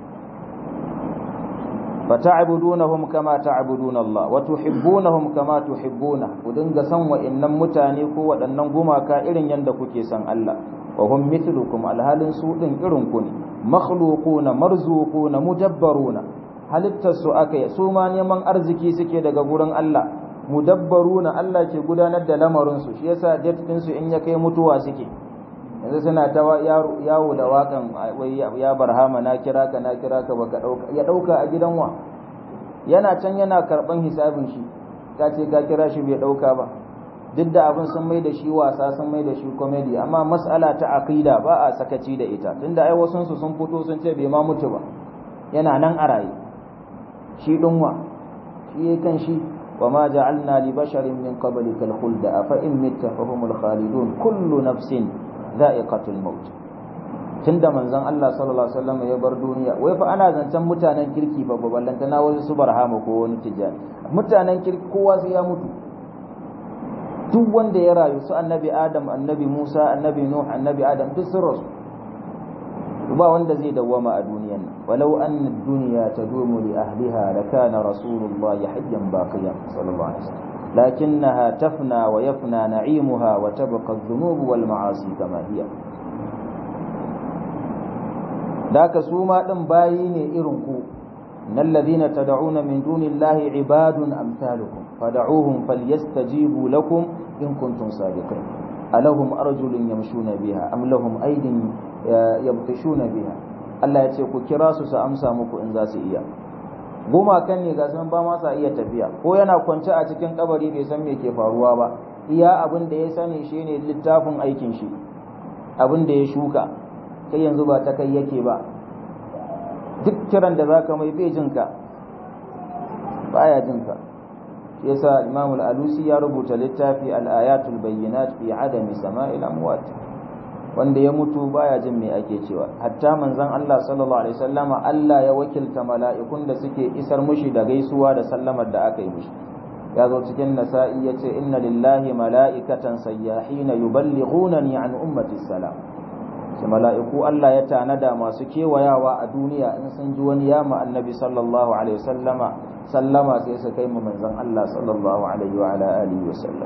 fata'budunahum kama ta'buduna Allah wa tuhibbunahum kama tuhibbuna ku dinga san wa'annan mutane ko waɗannan gumaka irin yanda kuke san Allah wa hum mithlukum alhalin su din irin ku ne makhluquna marzuquna mudabbaruna halittar su aka su ma neman arziki suke daga gurin Allah mudabbaruna Allah ke gudanar da lamarin su shi yasa date din su in ya kai mutuwa suke yanzu suna ta yawo da wakan ya barhama na kira ka na kira ka baka dauka ya dauka a gidan wa yana can yana karban hisabin shi ka ce ka kira shi bai dauka ba duk da abin sun mai da shi wasa sun mai da shi comedy amma mas'ala ta aqida ba a sakaci da ita tunda ai wasun su sun fito sun ce bai ma mutu ba yana nan a raye shi dinwa shi kan shi وما جعلنا لبشر من قبلك الخلد أفإن مت فهم الخالدون كل نفس za'iqatul maut tunda manzon Allah sallallahu alaihi wasallam ya bar duniya wai fa ana zancen mutanen kirki fa baballanta na wasu su barhama ko wani tijani mutanen kirki kowa sai ya mutu duk wanda ya rayu su annabi Adam annabi Musa annabi Nuh annabi Adam duk sun rasu ba wanda zai dawwama a duniyan nan walau anna ad-dunya tadumu li ahliha lakana rasulullahi hayyan baqiyan sallallahu alaihi wasallam لكنها تفنى ويفنى نعيمها وتبقى الذنوب والمعاصي كما هي ذاك سوما دن باي ne irin ku innal ladhina tad'una min dunillahi ibadun amsalukum fad'uuhum falyastajibu lakum in kuntum sadiqin alahum arjulun yamshuna biha am lahum aydin yabtishuna biha Allah ya ce ku kira su su amsa muku in za su iya gumakan ne ga sun ba ma sa iya tafiya ko yana kwance a cikin kabari bai san me ke faruwa ba iya abin da ya sani shine littafin aikin shi abin da ya shuka kai yanzu ba ta kai yake ba duk kiran da zaka mai bai jinka baya jinka yasa Imam al-Alusi ya rubuta littafi al-ayatul bayyinat fi adami sama'il amwat wanda ya mutu baya jin me ake cewa hatta manzon Allah sallallahu alaihi wasallama Allah ya wakilta mala'ikun da suke isar mushi da gaisuwa da sallamar da aka yi mushi ya zo cikin nasa'i yace inna lillahi mala'ikatan sayyahina yuballighunani an ummati salam sai mala'iku Allah ya tanada masu kewayawa a duniya in sun ji wani yama annabi sallallahu alaihi wasallama sallama sai su kai mu manzon Allah sallallahu alaihi wa ala alihi wasallam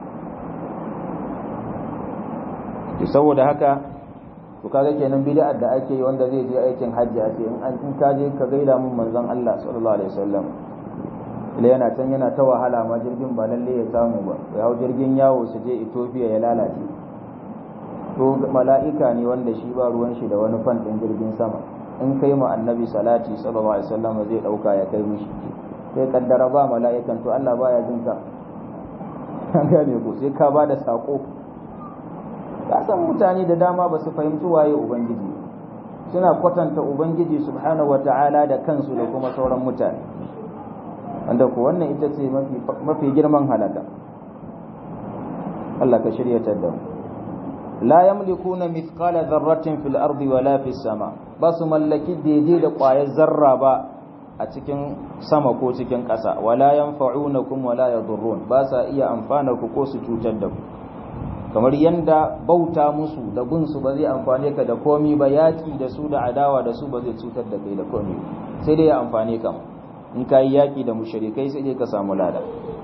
to saboda haka to kaga kenan bid'ar da ake yi wanda zai je aikin hajji a ce in ka je ka gaida mun manzon Allah sallallahu alaihi wasallam ila yana can yana ta wahala ma jirgin ba lalle ya samu ba ya hau jirgin yawo su je Ethiopia ya lalace to mala'ika ne wanda shi ba ruwan shi da wani fan din jirgin sama in kai mu annabi salati sallallahu alaihi wasallam zai dauka ya kai mishi sai kaddara ba mala'ikan to Allah baya jin ka an gane ko sai ka ba da sako kasan mutane da dama ba su fahimci waye ubangiji suna kwatanta ubangiji subhanahu wata'ala da kansu da kuma sauran mutane wanda ko wannan ita ce mafi girman halaka Allah ka shiryatar da mu la yamlikuna mithqala dharratin fil ardi wala fis sama ba su mallaki daidai da ƙwayar zarra ba a cikin sama ko cikin ƙasa wala yanfa'unakum wala yadurrun ba sa iya amfana ku ko su cutar da ku kamar yanda bauta musu da bin su ba zai amfane ka da komi ba yaki da su da adawa da su ba zai cutar da kai da komi sai dai ya amfane ka in kai yaki da mushrikai sai dai ka samu lada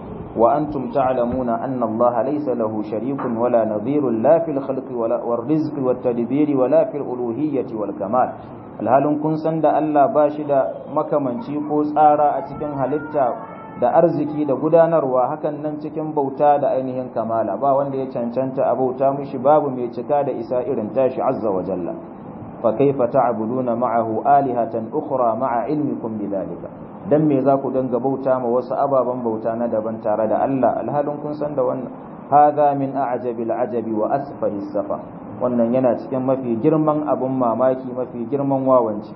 wa antum ta'lamuna anna Allah laysa lahu sharikun wala nadhirun la fil khalqi wala war rizqi wat tadbiri wala fil uluhiyyati wal kamal alhalin kun san da Allah ba shi da makamanci ko tsara a cikin halitta da arziki da gudanarwa hakan nan cikin bauta da ainihin kamala ba wanda ya cancanta a bauta mishi babu mai cika da isa irin tashi azza wa jalla fa kaifa ta'buduna ma'ahu alihatan ukhra ma'a ilmikum bidhalika dan me za ku danga bauta ma wasu ababen bauta na daban tare da Allah alhalin kun san da wannan hadha min a'jabil ajabi wa asfahi safa wannan yana cikin mafi girman abun mamaki mafi girman wawanci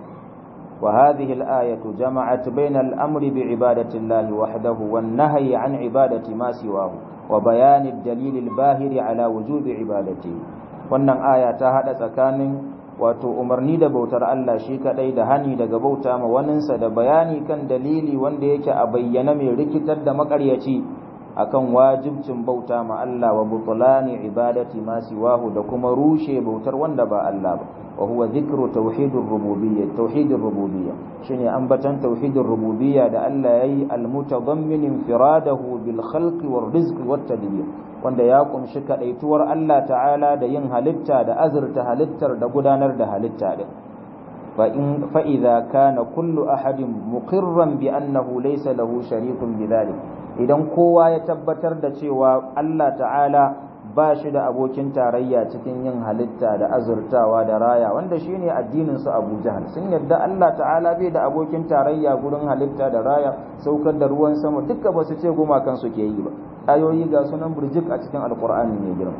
وهذه الآية جمعت بين الأمر بعبادة الله وحده والنهي عن عبادة ما سواه وبيان الدليل الباهر على وجوب عبادته wannan aya ta hada tsakanin wato umarni da bautar Allah shi kadai da hani daga bauta ma waninsa da bayani kan dalili wanda yake a bayyana mai rikitar da makaryaci akan wajibcin bauta ma Allah wa butulani ibadati ma siwahu da kuma rushe bautar wanda ba Allah ba wa huwa dhikru tauhidur rububiyyah tauhidur rububiyyah shine ambatan tauhidur rububiyyah da Allah yayi almutadammin infiradahu bil khalqi war rizqi wat tadbir wanda ya kunshi kadaituwar Allah ta'ala da yin halitta da azurta halittar da gudanar da halitta din fa in fa idza kana kullu ahadin muqirran bi annahu laysa lahu sharikun bidhalik idan kowa ya tabbatar da cewa Allah ta'ala ba shi da abokin tarayya cikin yin halitta da azurtawa da raya wanda shine addinin su Abu Jahal sun yadda Allah ta'ala bai da abokin tarayya gurin halitta da raya saukar da ruwan sama duka ba su ce gumakan su ke yi ba ayoyi ga sunan burjik a cikin alkur'ani mai girma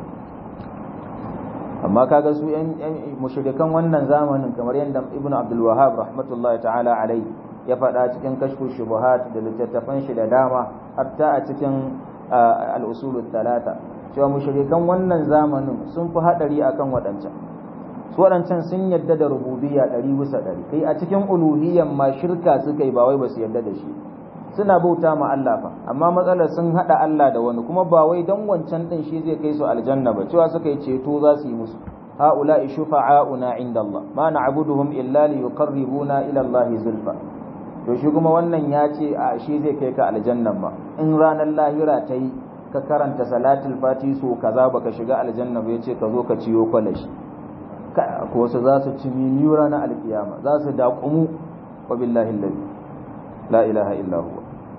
amma kaga su yan mushrikan wannan zamanin kamar yadda Ibn Abdul Wahhab rahmatullahi ta'ala alai ya faɗa cikin kashfu shubuhat da littattafan shi da dama hatta a cikin al-usul talata cewa mushrikan wannan zamanin sun fi hadari akan waɗancan su waɗancan sun yadda da rububiyya ɗari bisa ɗari kai a cikin uluhiyyan ma shirka suka yi ba wai ba su yadda da shi suna bauta ma Allah fa amma matsalar sun haɗa Allah da wani kuma ba wai dan wancan ɗin shi zai kai su aljanna ba cewa suka yi ceto za su yi musu ha'ula'i shufa'auna inda Allah ma na'buduhum illa liyuqarribuna ila Allah zulfa to shi kuma wannan ya ce a shi zai kai ka aljannan ma in ranar lahira ta yi ka karanta salatul fati so kaza baka shiga aljanna ba yace ka zo ka ciyo kwalashi ko wasu za su ci miniyu ranar alkiyama za su daƙumu wa billahi allazi la ilaha illa huwa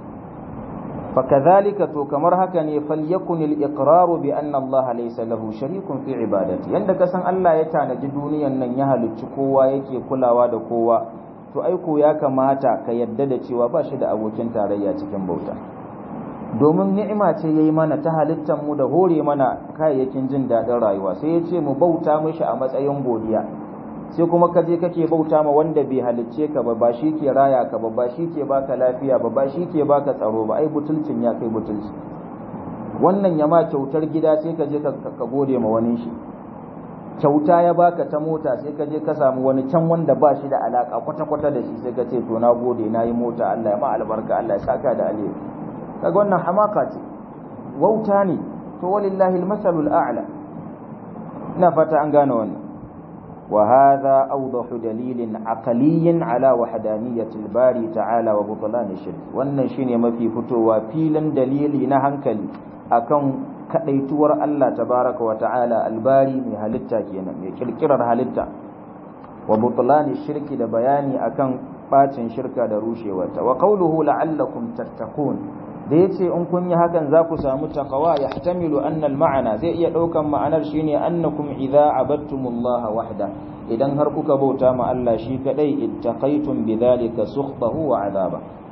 fakadhalika to kamar haka ne falyakun al-iqrar bi anna Allah laysa lahu sharikun fi ibadati yanda ka san Allah ya tanaji duniyan nan ya halicci kowa yake kulawa da kowa to aiko ya kamata ka yadda da cewa ba shi da abokin tarayya cikin bauta domin ni'ima ce yayi mana ta halittar mu da hore mana kayayyakin jin daɗin rayuwa sai ya ce mu bauta mishi a matsayin godiya sai kuma ka je kake bauta ma wanda bai halicce ka ba ba shi ke raya ka ba ba shi ke baka lafiya ba ba shi ke baka tsaro ba ai butulcin ya kai butulci wannan ya ma kyautar gida sai ka je ka gode ma wani shi kyauta ya baka ta mota sai ka je ka samu wani can wanda ba shi da alaka kwata-kwata da shi sai ka ce to na gode na yi mota Allah ya ma albarka Allah ya saka da alheri kaga wannan hamaka ce wauta ne to walillahi almasalul a'la ina fata an gane wannan wa hadha awdahu dalilin aqliyyin ala wahdaniyati albari ta'ala wa butlan shirk wannan shine mafi fitowa filin dalili na hankali akan kadaituwar Allah tabaraka wa ta'ala albari mai halitta kenan mai kirkirar halitta wa butlan shirki da bayani akan bacin shirka da rushewarta wa qawluhu la'allakum tattaqun da ya ce in kun yi hakan za ku samu takawa ya tamilu annal ma'ana zai iya ɗaukan ma'anar shi ne annakum idza abattumullah wahda idan har kuka bauta ma Allah shi kadai ittaqaytum bidhalika sukhtahu wa azaba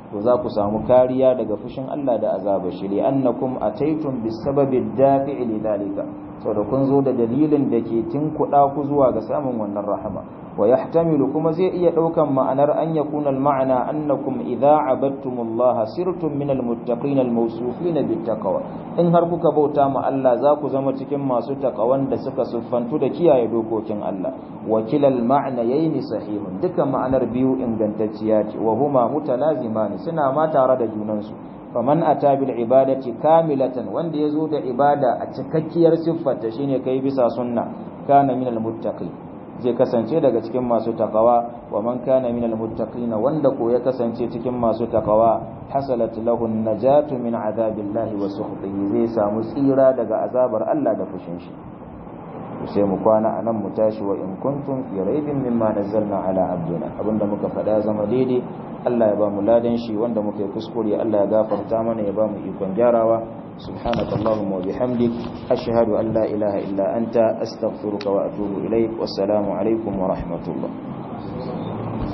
to za ku samu kariya daga fushin Allah da azabar shi li annakum ataytum bisababi dafi'i lidhalika saboda kun zo da dalilin da ke tinkuɗa ku zuwa ga samun wannan rahama wa yahtamilu kuma zai iya ɗaukan ma'anar an yakuna al-ma'ana annakum idza abadtumullaha sirtum min al-muttaqin al-mawsufin bit-taqwa in har kuka bauta ma Allah za ku zama cikin masu taqawan da suka siffantu da kiyaye dokokin Allah wa kilal ma'na yayni sahihun dukan ma'anar biyu ingantacciya ce wa huma mutalazimani suna ma tare da junansu faman ata bil ibadati kamilatan wanda yazo da ibada a cikakkiyar siffarta shine kai bisa sunna kana minal muttaqin zai kasance daga cikin masu takawa wa man kana minal muttaqin wanda ko ya kasance cikin masu takawa hasalat lahu najatu min azabillahi wa sukhtihi zai samu tsira daga azabar Allah da fushin shi sai mu kwana anan mu tashi wa in kuntum fi raibin mimma nazzalna ala abdina abinda muka faɗa zama daidai Allah ya ba mu ladan shi wanda muka yi kuskure Allah ya gafarta mana ya ba mu ikon gyarawa subhanakallahumma wa bihamdik ashhadu an la ilaha illa anta astaghfiruka wa atubu ilaik wassalamu alaikum wa rahmatullah